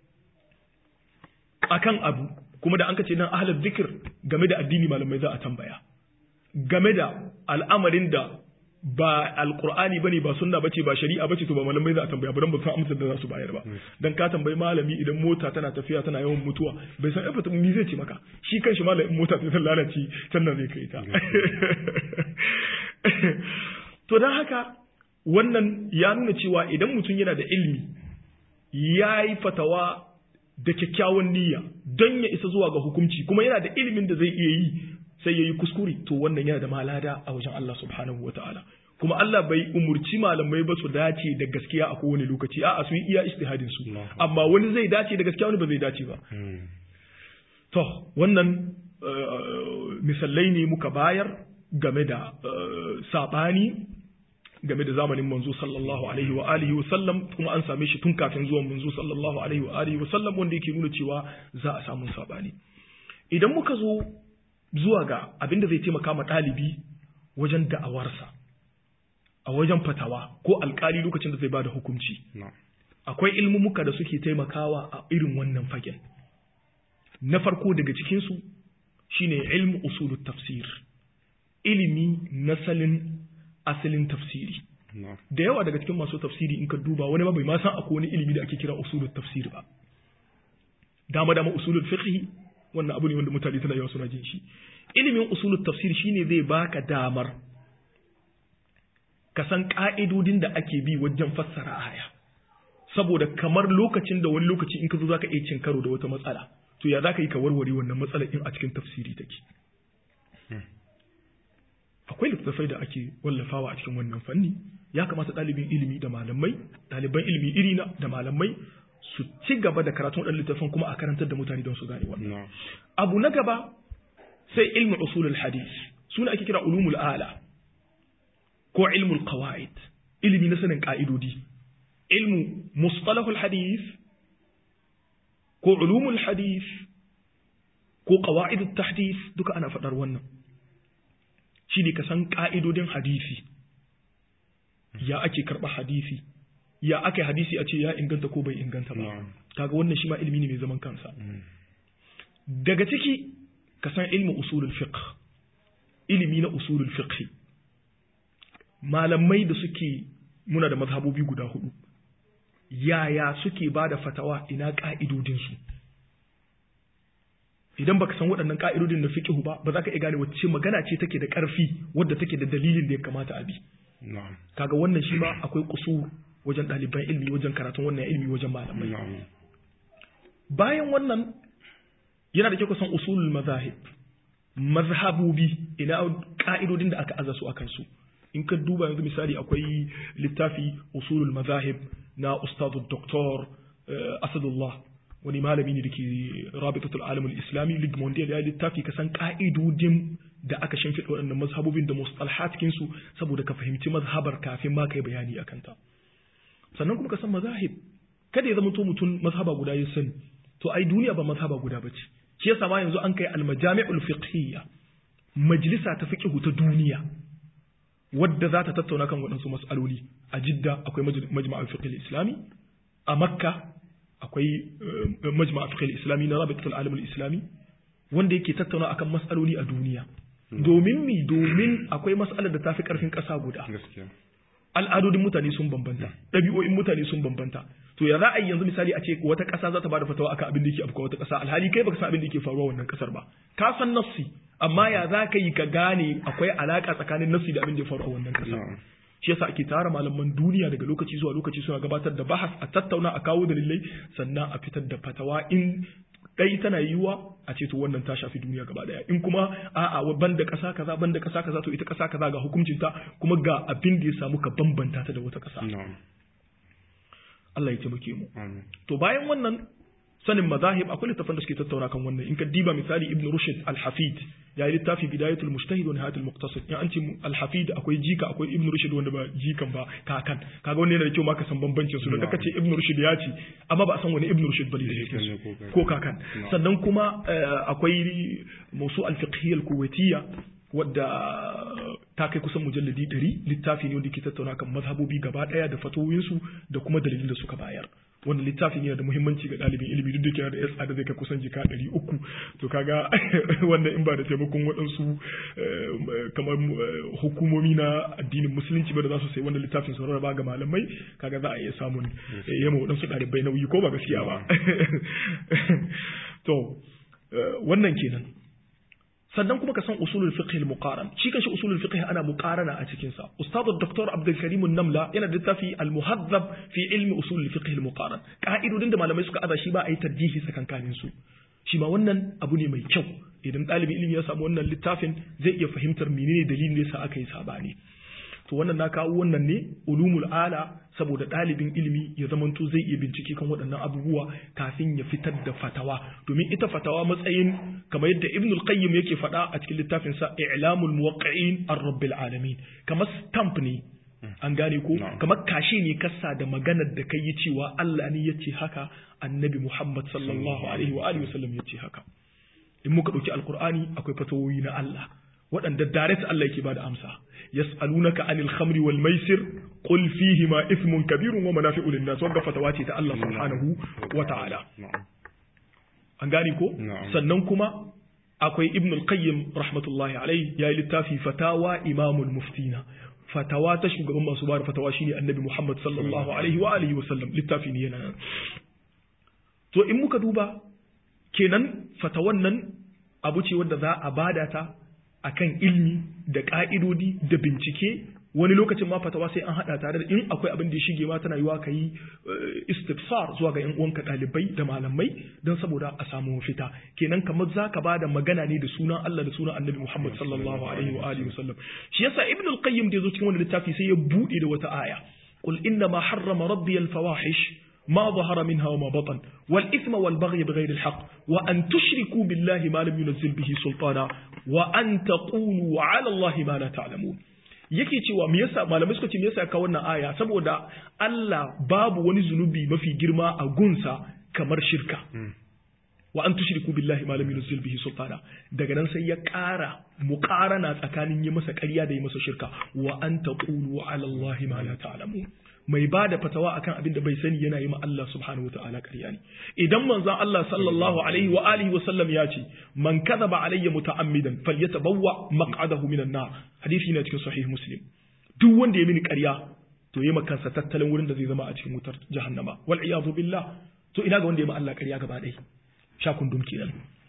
akan abu kuma da an kace nan ahla dhikr game da addini malamai za a tambaya game da al'amarin da ba alqur'ani bane ba sunna bace ba shari'a bace to ba malamai za a tambaya ba dan ba san amsar da za su bayar ba dan ka tambayi malami idan mota tana tafiya tana yawan mutuwa bai san ifa mi zai ce maka shi kanshi malamin mota ta lalace can nan zai kai ta to dan haka wannan ya nuna cewa idan mutum yana da ilimi ya yi fatawa da kyakkyawan niyya don ya isa zuwa ga hukunci kuma yana da ilimin da zai iya yi sai ya yi kuskure to wannan yana da malada a wajen Allah subhanahu wa ta'ala kuma Allah bai umurci malamai ba su dace da gaskiya a kowane lokaci a'a su yi iya istihadin su amma wani zai dace da gaskiya wani ba zai dace ba to wannan misalai ne muka bayar game da sabani game da zamanin manzo sallallahu alaihi wa alihi wa sallam kuma an same shi tun kafin zuwan manzo sallallahu alaihi wa alihi wa sallam wanda yake nuna cewa za a samu sabani idan muka zo zuwa ga abin da zai taimaka ma ɗalibi wajen da'awarsa a wajen fatawa ko alkali lokacin da zai bada hukunci akwai ilmumuka da suke taimakawa a irin wannan fagen na farko daga cikinsu shine ilmu usulut tafsir ilimi na salin asalin tafsiri da yawa daga cikin masu tafsiri in ka duba wani ma bai ma san akwai wani ilimi da ake kira usulut tafsir ba dama dama usulul fiqh wannan abu ne wanda mutane tana yawa suna jin shi ilimin usulul tafsir shine zai baka damar ka san ka'idodin da ake bi wajen fassara aya saboda kamar lokacin da wani lokaci in ka zo zaka iya cin karo da wata matsala to ya zaka yi ka warware wannan matsalar in a cikin tafsiri take akwai littattafai da ake wallafawa a cikin wannan fanni ya kamata ɗalibin ilimi da malamai ɗaliban ilimi irina da malamai su ci gaba da karatun waɗannan littattafan kuma a karantar da mutane don su gane wannan abu na gaba sai ilmu usulul hadith suna ake kira ulumul ala ko ilmul qawaid ilimi na sanin ka'idodi ilmu mustalahul hadith ko ulumul hadith ko qawaidut tahdith duka ana faɗar wannan shi ne ka san ƙa'idodin hadisi ya ake karɓa hadisi ya ake hadisi a ce ya inganta ko bai inganta ba kaga wannan shi ma ilimi ne mai zaman kansa daga ciki ka san ilmi usulul fiqh ilimi na usulul fiqh malamai da suke muna da mazhabobi guda hudu yaya suke ba da fatawa ina ƙa'idodinsu idan baka san waɗannan ka'idodin na fiqh ba ba za ka iya gane wacce magana ce take da ƙarfi wadda take da dalilin da ya kamata a bi kaga wannan shi ma akwai kusur wajen ɗaliban ilmi wajen karatun wannan ilmi wajen malamai bayan wannan yana da kyau ka san usulul mazahib mazhabobi ina ka'idodin da aka aza su akan su in ka duba yanzu misali akwai littafi usulul mazahib na ustadu doktor asadullah wani malami ne da ke rabitatul alamul islami league mondial ya littafi ka san ka'idodin da aka shimfiɗa waɗannan mazhabobin da mustalhatkin su saboda ka fahimci mazhabar kafin ma kai bayani akan ta sannan kuma ka san mazahib kada ya zama to mutum mazhaba guda ya sani to ai duniya ba mazhaba guda bace shi yasa ma yanzu an kai almajami'ul fiqhiyya majlisa ta fiqhu ta duniya wadda za ta tattauna kan waɗansu mas'aloli a jidda akwai majma'ul fiqh islami a makka akwai majma'a fiqh islami na rabitul alam islami wanda yake tattauna akan mas'aloli a duniya domin mi domin akwai mas'alar da tafi karfin ƙasa guda al'adodin mutane sun bambanta ɗabi'o'in mutane sun bambanta to ya za a yi yanzu misali a ce wata ƙasa za ta bada fatawa akan abin da yake afkuwa wata ƙasa alhali kai baka san abin da yake faruwa wannan ƙasar ba ka san nassi amma ya za ka yi ka gane akwai alaka tsakanin nassi da abin da ya faru a wannan ƙasa shi yasa ake tara malaman duniya daga lokaci zuwa lokaci suna gabatar da bahas a tattauna a kawo dalilai sannan a fitar da fatawa in dai tana yiwuwa a ce to wannan ta shafi duniya gaba daya in kuma a'a ban da ƙasa kaza ban da ƙasa kaza to ita ƙasa kaza ga hukuncin ta kuma ga abin da ya samu ka bambanta ta da wata ƙasa Allah ya taimake mu to bayan wannan sanin mazahib akwai littafan da suke tattauna kan wannan in ka diba misali ibn rushd al-hafid ya yi littafi bidayatul mujtahid wa nihayatul muqtasid in an ce al-hafid akwai jika akwai ibn rushd wanda ba jikan ba kakan kaga wannan yana da kyau ma ka san bambancin su da kace ibn rushd ya ce amma ba a san wani ibn rushd bane da ko kakan sannan kuma akwai musu al-fiqhiyya al-kuwaitiyya wadda ta kai kusan mujalladi ɗari littafi ne wanda ke tattauna kan mazhabobi gaba ɗaya da fatoyinsu da kuma dalilin da suka bayar wanda littafin yana da muhimmanci ga ɗalibin ilimi duk da ke da yasa da zai kai kusan jika ɗari uku to kaga wannan in ba da taimakon waɗansu kamar hukumomi na addinin musulunci ba da za su sai wannan littafin su rarraba ga malamai kaga za a iya samun yamma waɗansu ɗalibai nauyi ko ba gaskiya ba to wannan kenan sannan kuma ka san usulul fiqh al-muqaran shi kanshi usulul fiqh ana muqarana a cikin sa ustad dr abdul karim an-namla yana da littafi al-muhaddab fi ilmi usulul fiqh al-muqaran ka'idodin da malamai suka aza shi ba a yi tarjihi tsakankanin su shi ma wannan abu ne mai kyau idan ɗalibin ilimi ya samu wannan littafin zai iya fahimtar menene dalilin da yasa aka yi sabani to wannan na kawo wannan ne ulumul ala saboda ɗalibin ilimi ya zamanto zai iya bincike kan waɗannan abubuwa kafin ya fitar da fatawa domin ita fatawa matsayin kamar yadda ibn al-qayyim yake faɗa a cikin littafin sa i'lamul muwaqqi'in ar-rabbil alamin kamar stamp ne an gane ko kamar kashi ne kasa da maganar da kai yi cewa Allah ne yace haka annabi Muhammad sallallahu alaihi wa alihi wasallam yace haka in muka dauki alqur'ani akwai fatawoyi na Allah waɗanda direct Allah yake bada amsa yas'alunaka anil khamri wal maisir qul fihi ma ithmun kabirun wa manafi'u lin nas wanda fatawa ce ta Allah subhanahu wa ta'ala an gane ko sannan kuma akwai ibn al-qayyim rahmatullahi alayhi ya yi littafi fatawa imamul muftina fatawa ta shugaban masu bada fatawa shine annabi Muhammad sallallahu alaihi wa alihi wa sallam littafi ne yana nan to in muka duba kenan fatawan nan abu ce wanda za a bada ta akan ilmi da ka'idodi da bincike wani lokacin ma fatawa sai an hada tare da in akwai abin da ya shige ma tana yiwa ka yi istifsar zuwa ga yan uwanka dalibai da malamai don saboda a samu mafita kenan kamar zaka bada magana ne da sunan Allah da sunan Annabi Muhammad sallallahu alaihi wa alihi wasallam shi yasa Ibn al-Qayyim da yazo cikin wannan littafi sai ya bude da wata aya qul inna ma harrama rabbi al-fawahish ما ظهر منها وما بطن والإثم والبغي بغير الحق وأن تشركوا بالله ما لم ينزل به سلطانا وأن تقولوا على الله ما لا تعلمون yake cewa me yasa malamai suka ce me yasa ka wannan aya saboda Allah babu wani zunubi mafi girma a gunsa kamar shirka wa an tushriku billahi ma lam yunzil bihi sultana daga nan sai ya ƙara muqarana tsakanin yi masa ƙarya da yi masa shirka wa an taqulu ala Allah ma la ta'lamun mai ba da fatawa akan abin da bai sani yana yi ma Allah subhanahu wataala ƙarya ne idan manzon Allah sallallahu alaihi wa alihi wa sallam ya ce man kadhaba alayya muta'ammidan falyatabawwa maq'adahu minan nar hadisi ne cikin sahih muslim duk wanda ya mini ƙarya to yi kansa tattalin wurin da zai zama a cikin wutar jahannama wal iyadu billah to ina ga wanda ya ma Allah ƙarya gaba ɗaya sha kundum kenan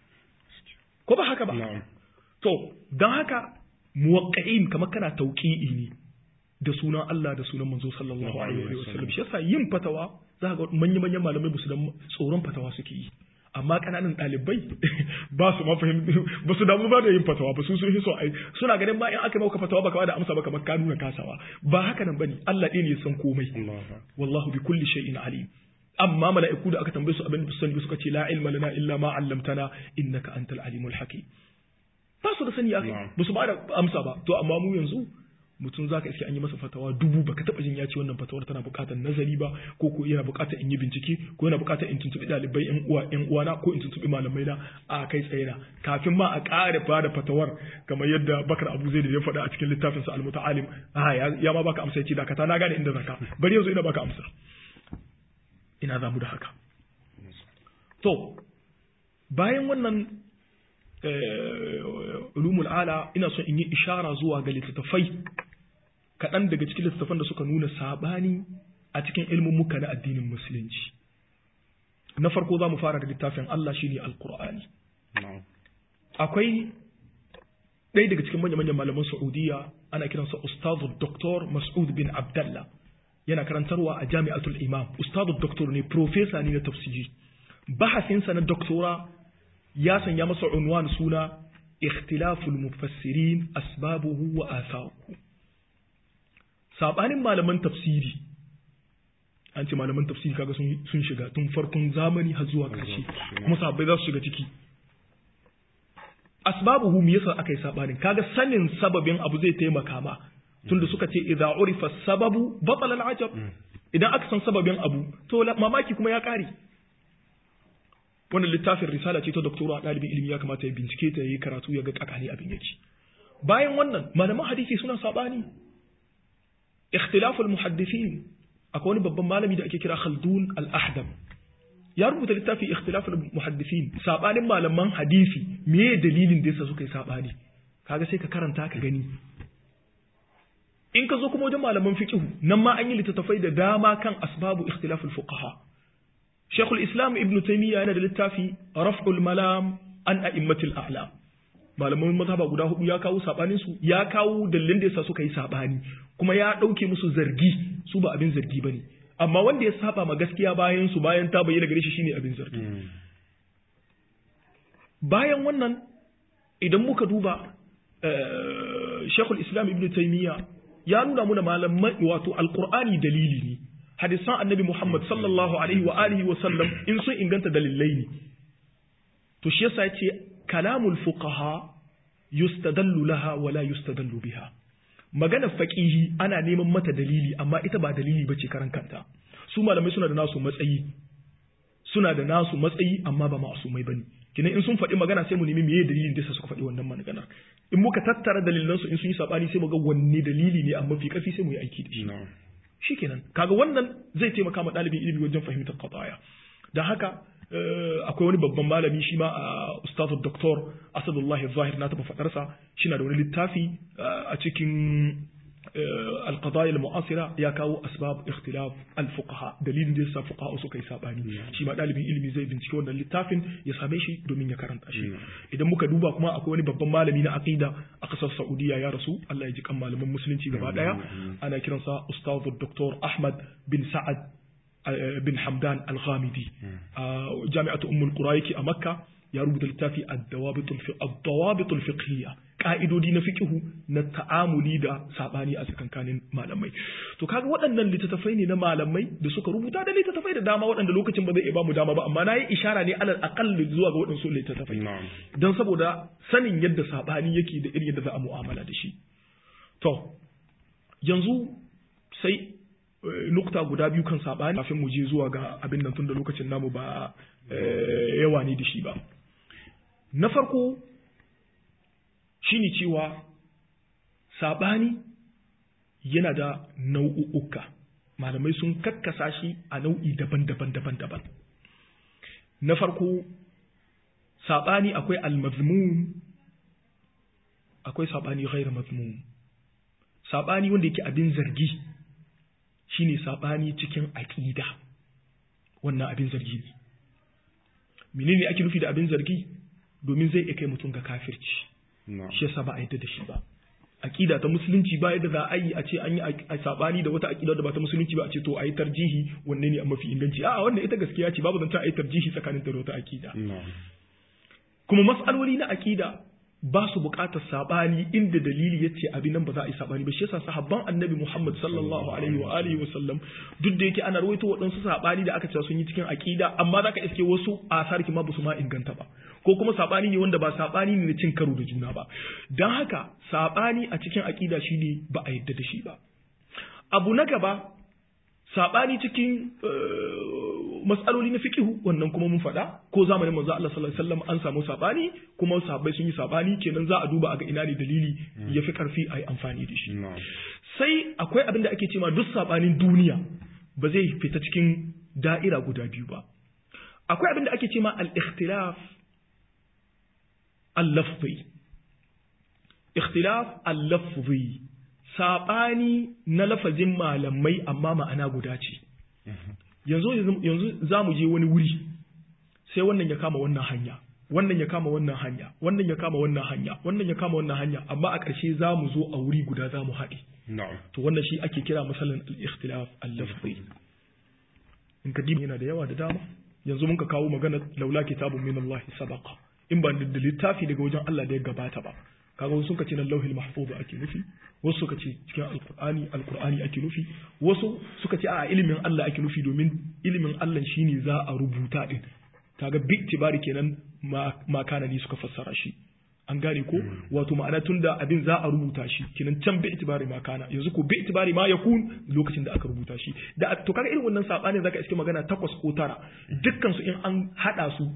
ko ba haka ba to dan haka muwaqqi'in kamar kana tauqi'i ne da sunan Allah da sunan manzo sallallahu alaihi wa sallam shi yasa yin fatawa za ga manyan manyan malamai ba su da tsoron fatawa suke yi amma kananan ɗalibai ba su ma fahimta ba su damu ba da yin fatawa ba su sun so ai suna ganin ba in aka maka fatawa baka da amsa ba kamar ka nuna kasawa ba haka nan bane Allah ɗaya ne ya san komai wallahu bi kulli shay'in alim amma mala'iku da aka tambaye su abin da su sani suka ce la ilma lana illa ma 'allamtana innaka antal alimul hakim ba su da sani akai ba su ba da amsa ba to amma mu yanzu mutum za ka iske an yi masa fatawa dubu baka taba jin ya ce wannan fatawar tana buƙatar nazari ba ko ko yana buƙatar in yi bincike ko yana buƙatar in tuntuɓi ɗalibai ƴan uwa ƴan uwana ko in tuntuɓi malamai na a kai tsaye na kafin ma a ƙara ba da fatawar kamar yadda Bakar Abu Zaid ya faɗa a cikin littafin sa Al-Muta'alim a ya ma baka amsa yace dakata na gane inda zaka bari yanzu ina baka amsa ina za mu da haka to bayan wannan ulumul ala ina son in yi ishara zuwa ga littattafai kaɗan daga cikin littattafan da suka nuna saɓani a cikin ilmummuka na addinin musulunci na farko za mu fara da littafin Allah shine alkur'ani akwai ɗaya daga cikin manya-manyan malaman Saudiya ana kiransa Ustazu Dr. Mas'ud bin Abdallah yana karantarwa a Jami'atul Imam Ustazu Dr. ne profesa ne na tafsiri bahasinsa na doktora ya sanya masa unwan suna ikhtilaful mufassirin asbabuhu wa atharuhu sabanin malaman tafsiri an ce malaman tafsiri kaga sun shiga tun farkon zamani har zuwa ƙarshe kuma sahabbai za su shiga ciki asbabuhu me yasa aka yi sabanin kaga sanin sababin abu zai taimaka ma tunda suka ce idza urifa sababu batala al-ajab idan aka san sababin abu to mamaki kuma ya kare wannan littafin risala ce ta doktora ɗalibin ilimi ya kamata ya bincike ta yi karatu ya ga kakani abin yake bayan wannan malaman hadisi suna sabani ikhtilaful muhaddithin akwai wani babban malami da ake kira Khaldun al-Ahdab ya rubuta littafi ikhtilaful muhaddithin sabanin malaman hadisi meye dalilin da yasa suka yi sabani kaga sai ka karanta ka gani in ka zo kuma wajen malaman fiqh nan ma an yi littattafai da dama kan asbabu ikhtilaful fuqaha Sheikhul Islam Ibn Taymiyyah yana da littafi Raf'ul Malam an a'immatil a'lam malaman mazhaba guda hudu ya kawo sabanin su ya kawo dalilin da yasa suka yi sabani kuma ya dauke musu zargi su ba abin zargi bane amma wanda ya saba ma gaskiya bayan su bayan ta bayyana gare shi shine abin zargi bayan wannan idan muka duba Sheikhul Islam Ibn Taymiyyah ya nuna muna malaman wato alqur'ani dalili ne hadisan annabi Muhammad sallallahu alaihi wa alihi wa sallam in sun inganta dalilai ne to shi yasa yace kalamul fuqaha yustadallu laha wa la yustadallu biha magana faqihi ana neman mata dalili amma ita ba dalili bace karan kanta su malamai suna da nasu matsayi suna da nasu matsayi amma ba ma'asumai bane kina in sun faɗi magana sai mu nemi meye dalilin da suka faɗi wannan magana in muka tattara dalilan su in sun yi sabani sai mu ga wanne dalili ne amma fi kafi sai mu yi aiki da shi shikenan kaga wannan zai taimaka ma ɗalibin ilimi wajen fahimtar qadaya dan haka akwai wani babban malami shi ma a ustazu doktor asadullah zahir na taɓa faɗarsa shi na da wani littafi a cikin alqadaya al-mu'asira ya kawo asbab ikhtilaf al-fuqaha dalilin da yasa fuqaha suka yi sabani shi ma dalibin ilimi zai bincike wannan littafin ya same shi domin ya karanta shi idan muka duba kuma akwai wani babban malami na aqida a kasar Saudiya ya rasu Allah ya ji kan malaman musulunci gaba daya ana kiransa ustazu doktor Ahmad bin Sa'ad bin Hamdan Al-Ghamidi a jami'atu Ummul Qura yake a Makka ya rubuta littafi ad-dawabit al-fiqhiyya ka'idodi na fiqhu na ta'amuli da sabani a tsakankanin malamai to kaga waɗannan littattafai ne na malamai da suka rubuta da littattafai da dama waɗanda lokacin ba zai iya bamu dama ba amma nayi ishara ne alal aqall zuwa ga waɗansu littattafai dan saboda sanin yadda sabani yake da irin yadda za a mu'amala da shi to yanzu sai nukta guda biyu kan sabani kafin mu je zuwa ga abin nan tun da lokacin namu ba yawa ne da shi ba na farko shine cewa saɓani yana da nau'uka malamai sun kakkasa shi a nau'i daban-daban daban-daban na farko saɓani akwai almazmum akwai saɓani ghairu mazmum saɓani wanda yake abin zargi shine saɓani cikin aƙida wannan abin zargi ne menene ake nufi da abin zargi domin zai iya kai mutum ga kafirci shi yasa ba a yadda da shi ba aqida ta musulunci ba yadda za a yi a ce an yi a sabani da wata aqida da ba ta musulunci ba a ce to a yi tarjihi wanne ne a mafi inganci a'a wannan ita gaskiya ce babu zanta a yi tarjihi tsakanin ta da wata aqida kuma mas'aloli na aqida ba su buƙatar sabani inda dalili yace abin nan ba za a yi sabani ba shi yasa sahabban annabi Muhammad sallallahu alaihi wa alihi wa sallam duk da yake ana rawaito waɗansu sabani da aka ce sun yi cikin aqida amma zaka iske wasu asarki ma ba su ma inganta ba ko kuma sabani ne wanda ba sabani ne na cin karo da juna ba dan haka sabani a cikin aqida shine ba a yadda da shi ba abu na gaba sabani cikin matsaloli na fiqihu wannan kuma mun faɗa ko zamanin manzo Allah sallallahu alaihi wasallam an samu sabani kuma sahabbai sun yi sabani kenan za a duba a ga ina ne dalili ya fi karfi a yi amfani da shi sai akwai abin da ake cewa duk sabanin duniya ba zai fita cikin da'ira guda biyu ba akwai abin da ake cewa al-ikhtilaf al-lafzi ikhtilaf al-lafzi sabani na lafazin malamai amma ma'ana guda ce yanzu yanzu za mu je wani wuri sai wannan ya kama wannan hanya wannan ya kama wannan hanya wannan ya kama wannan hanya wannan ya kama wannan hanya amma a ƙarshe za mu zo a wuri guda za mu haɗe to wannan shi ake kira masalan al-ikhtilaf al-lafzi in ka yana da yawa da dama yanzu mun ka kawo magana laula kitabun min Allah sabaqa in ba da littafi daga wajen Allah da ya gabata ba kaga wasu suka ce nan lauhil mahfuz ake nufi wasu suka ce cikin alqur'ani alqur'ani ake nufi wasu suka ce a ilimin Allah ake nufi domin ilimin Allah shine za a rubuta din kaga bi tibari kenan ma kana ni suka fassara shi an gane ko wato ma'ana tunda abin za a rubuta shi kenan can bi itibari ma kana yanzu ko bi itibari ma yakun lokacin da aka rubuta shi da to kaga irin wannan sabanin zaka iske magana takwas ko tara dukkan su in an hada su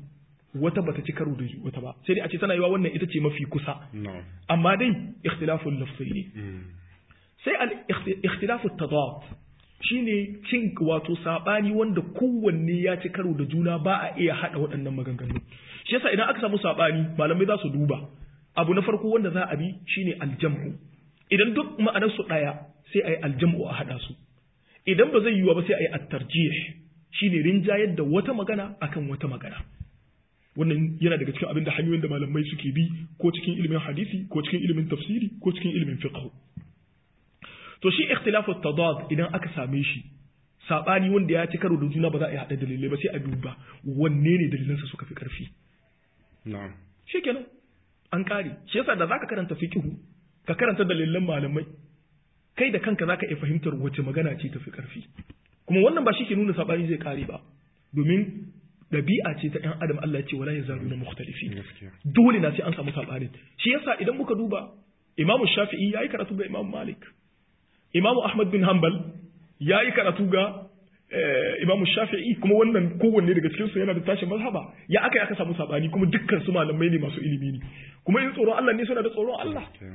wata bata ci karo da wata ba sai dai a ce tana yiwa wannan ita ce mafi kusa na'am amma dai ikhtilaful lafzi ne Mm. sai al ikhtilafut tadad shine cin wato sabani wanda kowanne ya ci karo da juna ba a iya hada waɗannan maganganu shi yasa idan aka samu sabani malamai za su duba abu na farko wanda za a bi shine aljam'u idan duk ma'anar su daya sai ayi aljam'u a hada su idan ba zai yiwu ba sai ayi at-tarjih shine rinjayar da wata magana akan wata magana wannan yana daga cikin abin da hanyoyin da malamai suke bi ko cikin ilimin hadisi ko cikin ilimin tafsiri ko cikin ilimin fiqh to shi ikhtilafu tadad idan aka same shi sabani wanda ya ci karo da juna ba za a yi hada dalilai ba sai a duba wanne ne dalilansa suka fi karfi na'am shikenan an kare shi yasa da zaka karanta fiqhu ka karanta dalilan malamai kai da kanka zaka iya fahimtar wace magana ce tafi karfi kuma wannan ba shi ke nuna sabani zai kare ba domin ɗabi'a ce ta ɗan adam Allah ya ce wala yazaluna mukhtalifin gaskiya dole na sai an samu sabani shi yasa idan muka duba Imam Shafi'i yayi karatu ga Imam Malik Imam Ahmad bin Hanbal yayi karatu ga eh, Imam Shafi'i kuma wannan kowanne daga cikin su yana da tashin mazhaba ya aka aka samu sabani kuma dukkan su malamai ne masu ilimi ne kuma in tsoron Allah ne suna da tsoron Allah gaskiya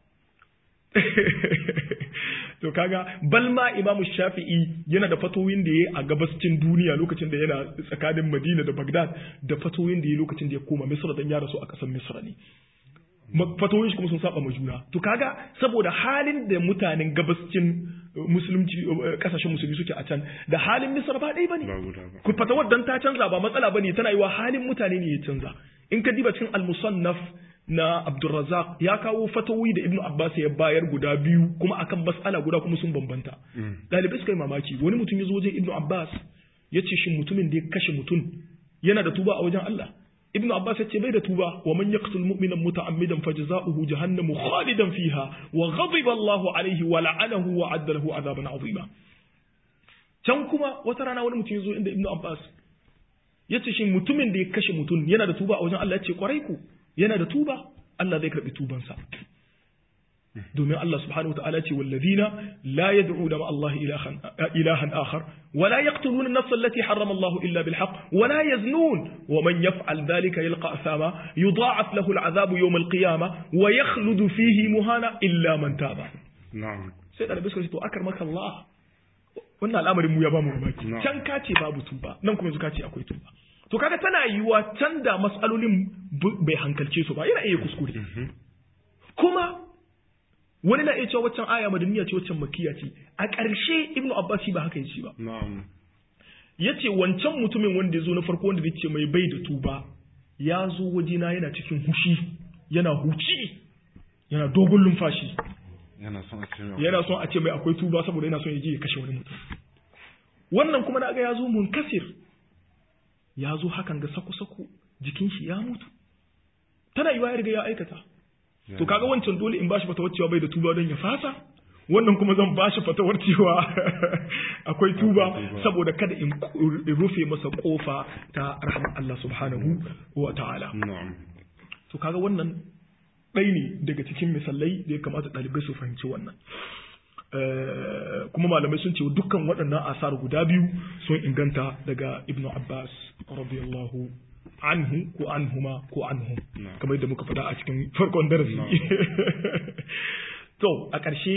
to kaga balma Imam Shafi'i yana da fatoyin da yayi a gabascin duniya lokacin da yana tsakanin Madina da Baghdad da fatoyin da yayi lokacin da ya koma Misra dan ya rasu a ƙasar Misra ne Ma- fatoyin shi kuma sun saba ma juna to kaga saboda halin da mutanen gabascin uh, musulunci uh, kasashen musulmi suke a can da halin Misra ba ɗaya bane ba guda ba ku fatawar dan ta canza ba matsala bane tana yi wa halin mutane ne ya canza in ka diba cikin al-musannaf na Abdurrazzaq ya kawo fatawi da Ibn Abbas ya bayar guda biyu kuma akan mas'ala guda kuma sun bambanta Mm. dalibai suka yi mamaki wani mutum ya zo wajen Ibn Abbas ya ce shin mutumin da ya kashe mutum yana da tuba a wajen Allah Ibn Abbas ya ce bai da tuba wa man yaqtul mu'mina muta'ammidan fajza'uhu jahannamu khalidan fiha wa ghadiba Allahu alayhi wa la'anahu wa 'adda lahu 'adaban 'azima can kuma wata rana wani mutum ya zo inda Ibn Abbas ya ce shi mutumin da ya kashe mutum yana da tuba a wajen Allah ya ce kwarai ku yana da tuba Allah zai karbi tubansa domin Allah subhanahu wa ta'ala ce wallazina la yad'una ma Allah ilahan ilahan akhar wa la yaqtuluna an-nafs allati harrama Allah illa bil haqq wa la yaznun wa man yaf'al dhalika yalqa asama yudha'af lahu al-'adhabu yawm al-qiyamah wa yakhludu fihi muhana illa man taba na'am sai da suka ce to akar maka Allah wannan al'amarin mu ya ba mu mamaki Na'am. can ka ce babu tuba nan kuma yanzu ka ce akwai tuba to kaga tana yiwuwa can da matsalolin bu- bai hankalce su ba yana iya kuskure kuma wani na iya cewa waccan aya madaniya ce waccan makiya ce a ƙarshe ibnu abbas shi ba haka yace ba na'am yace wancan mutumin wanda ya zo na farko wanda yace mai bai da tuba ya zo wajena yana cikin hushi yana huci yana dogon lumfashi yana son a ce mai yana son a ce mai akwai tuba saboda yana son ya je ya kashe wani mutum wannan kuma na ga ya zo munkasir ya zo hakan ga saku-saku jikin shi ya mutu tana yiwa ya riga ya aikata to kaga wancan dole in bashi fatawar cewa bai da tuba don ya fasa wannan kuma zan bashi fatawar cewa akwai tuba tuba. saboda kada in in rufe masa kofa ta rahmar Allah subhanahu wa ta'ala na'am to kaga wannan ɗai ne daga cikin misalai da ya kamata ɗalibai su fahimci wannan Eh, kuma malamai sun ce dukkan waɗannan asar guda biyu sun inganta daga ibnu abbas radiyallahu anhu ko anhuma ko anhum Na'am. kamar yadda muka faɗa a cikin farkon darasi Na'am. to a ƙarshe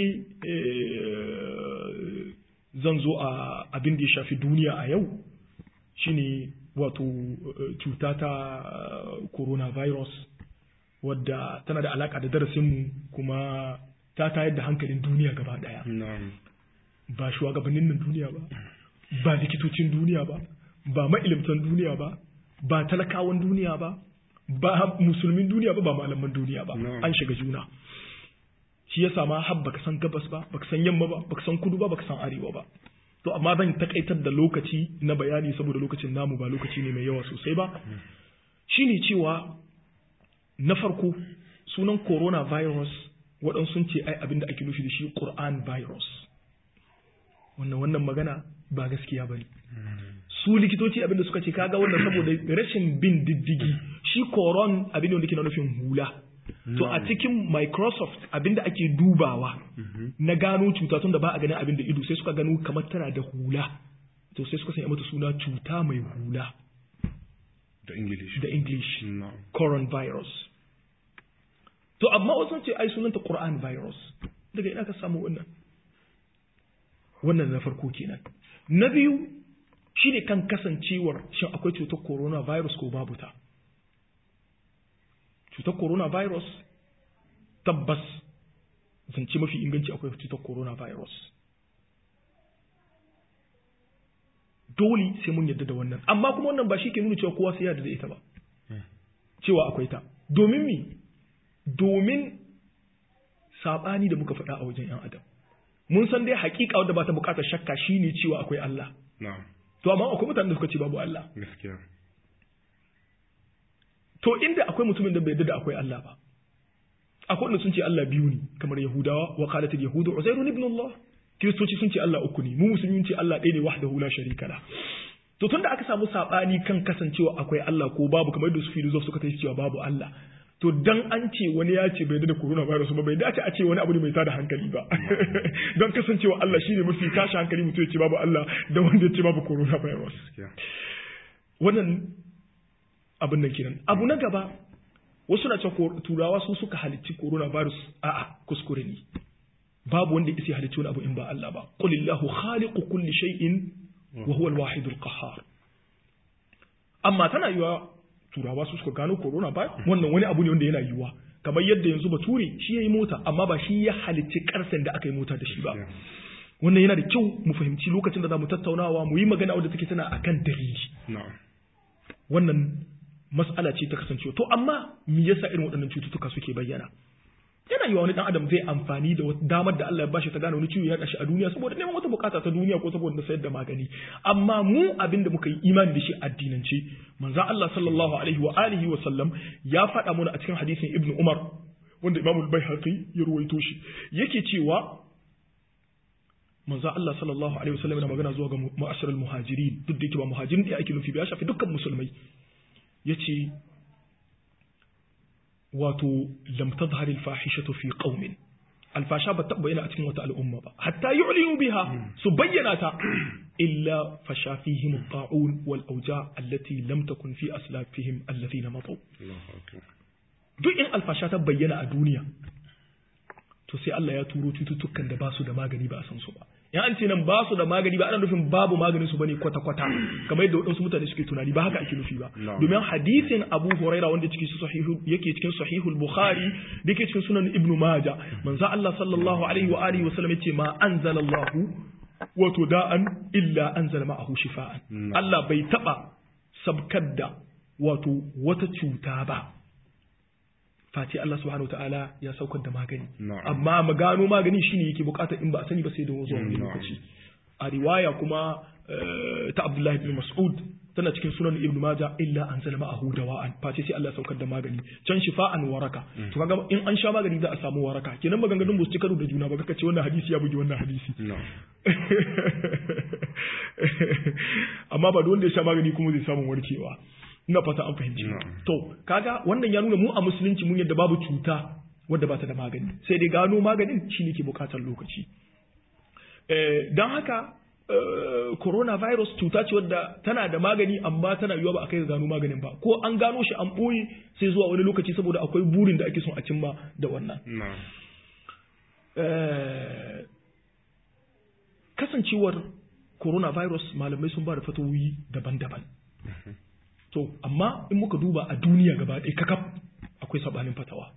eh, zan zo a abin da ya shafi duniya a yau shine wato eh, cuta ta eh, coronavirus wadda tana da alaka da darasinmu kuma ta tayar da hankalin duniya gaba daya na'am ba shugabannin nan duniya ba ba likitocin duniya ba ba ma'ilimtan duniya ba ba talakawan duniya ba ba musulmin duniya ba ba malaman duniya ba Na'am. an shiga juna shi yasa ma har baka san gabas ba baka san yamma ba baka san kudu ba baka san arewa ba to amma zan takaitar da lokaci na bayani saboda lokacin namu ba lokaci ne mai yawa sosai ba shine cewa na farko sunan coronavirus waɗansu sun ce ai abin da ake nufi da shi Qur'an virus wannan wannan magana ba gaskiya ba ne su likitoci abin da suka ce kaga wannan saboda rashin bin diddigi shi koron abin da ke na nufin hula to a cikin microsoft abin da ake dubawa na gano cuta tun da ba a ganin abin da ido sai suka gano kamar tana da hula to sai suka sanya mata suna cuta mai hula da English da English na'am coronavirus to amma wasu ce ai sunanta Quran virus daga ina ka samu wannan wannan na farko kenan na biyu shine kan kasancewar shin akwai cutar coronavirus ko babu ta cutar coronavirus tabbas zance mafi inganci akwai cutar coronavirus dole sai mun yadda da wannan amma kuma wannan ba shi ke nuna cewa kowa sai yarda da ita ba cewa akwai ta domin mi domin sabani da muka faɗa a wajen yan adam mun san dai hakika wadda ba ta bukatar shakka shine cewa akwai Allah na'am to amma akwai mutanen da suka ce babu Allah gaskiya to inda akwai mutumin da bai yarda da akwai Allah ba akwai wanda sun ce Allah biyu ne kamar Yahudawa wa qalatil yahudu Uzairun ibn Allah Kiristoci sun ce Allah uku ne mu musulmi ce Allah ɗaya ne wahdahu la sharika la to tunda aka samu sabani kan kasancewa akwai Allah ko babu kamar yadda su filosof suka tafi cewa babu Allah to dan an ce wani ya ce bai da coronavirus ba bai dace a ce wani abu ne mai tada hankali ba don kasancewa Allah shine mafi tashi hankali mutum ya ce babu Allah da wanda ya ce babu coronavirus gaskiya wannan abin nan kenan abu na gaba wasu na cewa turawa su suka halicci coronavirus a'a kuskure ne babu wanda ya isa halicci wani abu in ba Allah ba qulillahu khaliqu kulli shay'in wa huwa al-wahid al-qahhar amma tana yiwa turawa su suka gano corona ba wannan wani abu ne wanda yana yiwa kamar yadda yanzu bature shi yayi mota amma ba shi ya halicci karfen da aka yi mota da shi ba wannan yana da kyau mu fahimci lokacin da za mu tattaunawa mu yi magana wadda take tana akan dalili na'am wannan mas'ala ce ta kasancewa to amma me yasa irin waɗannan cututtuka suke bayyana yana yiwa wani dan adam zai amfani da damar da Allah ya bashi ta gane wani ciwo ya kashi a duniya saboda neman wata bukata ta duniya ko saboda sayar da magani amma mu abin da muka yi imani da shi addinance manzo Allah sallallahu alaihi wa alihi wa sallam ya faɗa mana a cikin hadisin Ibn Umar wanda Imam al-Baihaqi ya ruwaito shi yake cewa manzo Allah sallallahu alaihi wa sallam yana magana zuwa ga mu'asharul muhajirin duk da yake ba muhajirin da ake nufi ba ya shafi dukkan musulmai yace wato lam tadhhar al fahishatu fi qaumin alfasha ba taɓa bayyana a cikin wata al'umma ba hatta yu'linu biha su bayyana ta illa fasha fihim at-ta'un wal awja allati lam takun fi aslafihim alladhina mataw Allahu akbar duk in alfasha ta bayyana a duniya to sai Allah ya turo cututtukan da ba su da magani ba a san su ba in an ce nan ba su da magani ba ana nufin babu maganin su bane kwata kwata kamar yadda waɗansu mutane suke tunani ba haka ake nufi ba Na'am. domin hadisin Abu Huraira wanda cikin su sahihu yake cikin sahihul Bukhari da yake cikin sunan Ibn Majah manzo Allah sallallahu alaihi wa alihi wa sallam yace ma anzalallahu wato da'an illa anzala ma'ahu shifa'an Na'am. Allah bai taba sabkar da wato wata cuta ba face Allah subhanahu ta'ala ya saukar da magani Na'am. amma mu gano magani shine yake bukatar in ba a sani ba sai da zuwa wani Na'am. lokaci a riwaya kuma eh, ta Abdullahi ibn Mas'ud tana cikin sunan Ibn Majah illa anzala ma'ahu dawa'an face sai Allah ya saukar da magani can shifa'an waraka to kaga in an sha magani za a samu waraka kenan maganganun ba su ci karo da juna ba kaka ce wannan hadisi ya bugi wannan hadisi na'am amma ba da wanda ya sha magani kuma zai samu warkewa ina fata an fahimci Na'am. to kaga wannan ya nuna mu a musulunci mun yadda babu cuta wadda ba ta da magani sai dai gano maganin shine ke bukatar lokaci eh, don haka eh, coronavirus cuta ce wadda tana da magani amma tana yiwuwa ba a kai ga gano maganin ba ko an gano shi an ɓoye sai zuwa wani lokaci saboda akwai burin da ake son a cimma da wannan na'am Eh, kasancewar coronavirus malamai sun ba da fatawoyi daban-daban to amma in muka duba a duniya gaba ɗaya kakaf akwai sabanin fatawa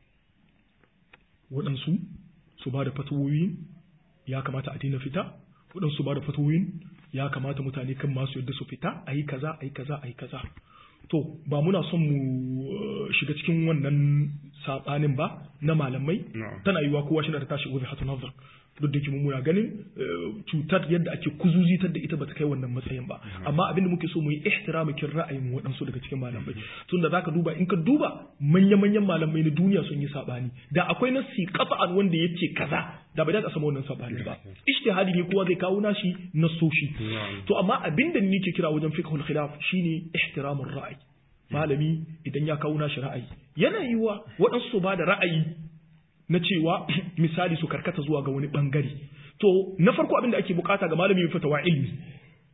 waɗansu su ba da fatawoyi ya kamata a daina fita waɗansu ba da fatawoyin ya kamata mutane kan masu yadda su fita a yi kaza a yi kaza a yi kaza to ba muna son mu eh, shiga cikin wannan sabanin ba na malamai Na'am. tana yiwa kowa shi da tashi gobe hatu nazar duk da ke mu muna ganin eh, cutar yadda ake kuzuzitar da ita bata kai wannan matsayin ba amma abin da muke so mu yi ihtirama kin ra'ayin waɗansu daga cikin malamai tunda zaka duba in ka duba manya-manyan malamai na duniya sun yi sabani da akwai nasi qat'an wanda yace kaza da bai da samu wannan sabani ba ijtihadi ne kowa zai kawo nashi nasoshi Na'am. to amma abin da ni ke kira wajen fiqhul khilaf shine ihtiramur ra'ayi malami idan ya kawo nashi ra'ayi yana yiwa waɗansu su ba da ra'ayi na cewa misali su karkata zuwa ga wani bangare to na farko abin da ake bukata ga malami mai fatawa ilmi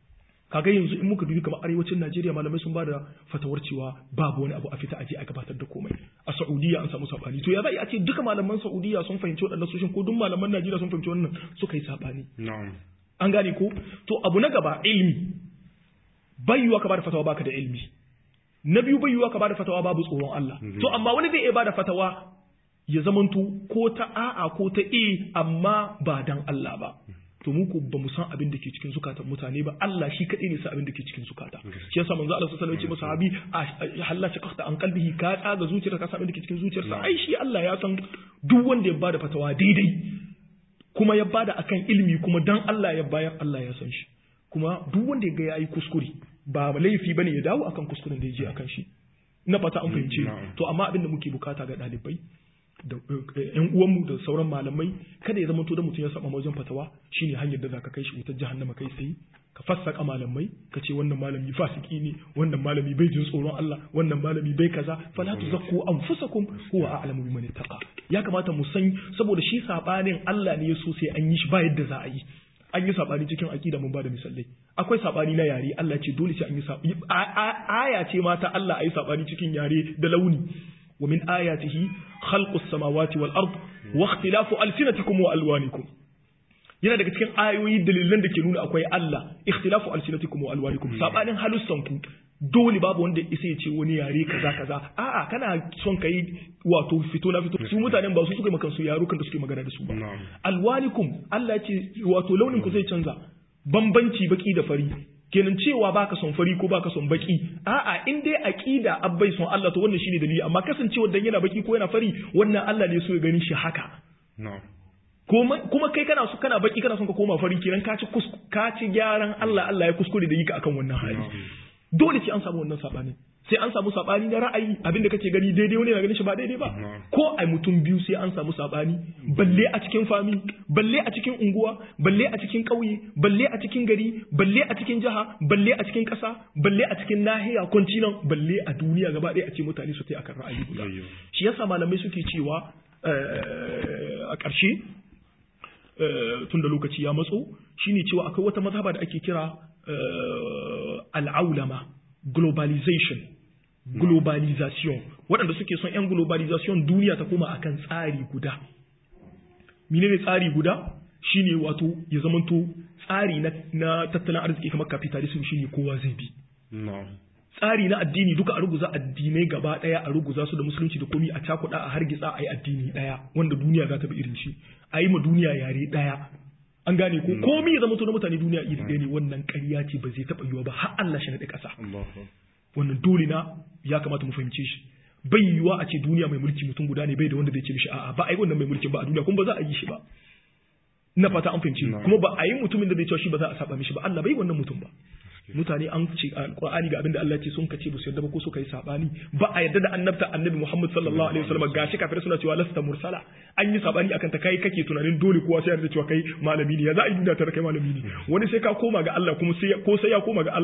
kaga yanzu in muka dubi kamar arewacin Najeriya malamai sun bada fatawar cewa babu wani abu a fita aje a gabatar da komai a Saudiya an samu sabani to ya za a ce duka malaman Saudiya sun fahimci waɗannan soshin ko duk malaman Najeriya sun fahimci wannan suka yi sabani na'am an gane ko to abu na gaba ilmi bayyuwa ka bada fatawa baka da ilmi na biyu bayyuwa ka bada fatawa babu tsoron Allah to amma wani zai iya bada fatawa ya zamanto ko ta a'a ko ta e amma ba dan Allah ba to mu ko ba mu san abin da ke cikin zukatan mutane ba Allah shi kadai ne sa abin da ke cikin zukata shi yasa manzo Allah sallallahu alaihi wasallam ya ce sahabi halla shaqaqta an qalbihi ka tsaga zuciyarka ka san abin da ke cikin zuciyarsa ai shi Allah ya san duk wanda ya bada fatawa daidai kuma ya bada akan ilimi kuma dan Allah ya bayar Allah ya san shi kuma duk wanda ya ga yayi kuskure ba laifi bane ya dawo akan kuskuren da ya je akan shi na fata an fahimce to amma abin da muke bukata ga ɗalibai da ƴan uwanmu da sauran malamai kada ya zama to da mutum ya saba wajen fatawa shine hanyar da zaka kai shi wutar jahannama kai tsaye ka fassaka malamai ka ce wannan malami fasiki ne wannan malami bai jin tsoron Allah wannan malami bai kaza fala tuzakku anfusakum huwa a'lamu biman ittaqa ya kamata mu san saboda shi sabanin Allah ne ya so sai an yi shi ba yadda za a yi an yi sabani cikin aqida mun bada misalai akwai sabani na yare Allah ce dole sai an yi sabani aya ce ma ta Allah ayi sabani cikin yare da launi wa min ayatihi khalqus samawati wal ard wa ikhtilafu alsinatikum wa alwanikum yana daga cikin ayoyi dalilan da ke nuna akwai Allah ikhtilafu alsinatikum wa alwanikum sabanin halussanku dole babu wanda isa ya ce wani yare kaza kaza a'a kana son kai wato fito na fito su mutanen ba su suka maka su yarukan da suke magana da su ba alwanikum Allah ya ce wato launin ku zai canza bambanci baki da fari kenan cewa baka son fari ko baka son baki a'a in dai aqida abbai son Allah to wannan shine dalili amma kasancewa dan yana baki ko yana fari wannan Allah ne so ya gani shi haka kuma kai kana so kana baki kana son ka koma fari kenan ka ci ka ci gyaran Allah Allah ya kuskure da yi ka akan wannan hali dole sai an samu wannan sabani sai an samu sabani na ra'ayi abinda kake gani daidai wani na ganin shi ba daidai ba ko ai mutum biyu sai an samu sabani balle a cikin fami balle a cikin unguwa balle a cikin ƙauye balle a cikin gari balle a cikin jiha balle a cikin ƙasa balle a cikin nahiya kontinan balle a duniya gaba ɗaya a ce mutane su tai akan ra'ayi guda shi yasa malamai suke cewa a ƙarshe tun da lokaci ya matso shine cewa akwai wata mazhaba da ake kira al'aulama globalization globalization waɗanda suke son 'yan globalization duniya ta koma akan tsari guda menene tsari guda shine wato ya zamanto tsari na tattalin arziki kamar capitalism shine kowa zai bi tsari na addini duka a ruguza addinai gaba daya a ruguza su da musulunci da komi a cakuɗa a hargitsa a yi addini daya wanda duniya za ta bi irin shi a yi ma duniya yare daya an gane ko komi ya zama to na mutane duniya iri ɗaya ne wannan ƙarya ce ba zai taɓa yiwa ba har Allah shi naɗe ƙasa wannan dole na ya kamata mu fahimce shi bai yiwa a ce duniya mai mulki mutum guda ne bai da wanda zai ce mishi a'a ba a yi wannan mai mulkin ba a duniya kuma ba za a yi shi ba na fata an fahimci kuma ba a yi mutumin da zai cewa shi ba za a saba mishi ba Allah bai wannan mutum ba mutane an ce alqur'ani ga abinda Allah ya ce sun kace ba su yarda ba ko suka yi sabani ba a yarda da annabta annabi Muhammad sallallahu alaihi wasallam gashi kafirai suna cewa lasta mursala an yi sabani akan ta kai kake tunanin dole kowa sai yarda cewa kai malami ne ya za a yi duniya ta kai malami ne wani sai ka koma ga Allah kuma sai ko sai ya koma ga Allah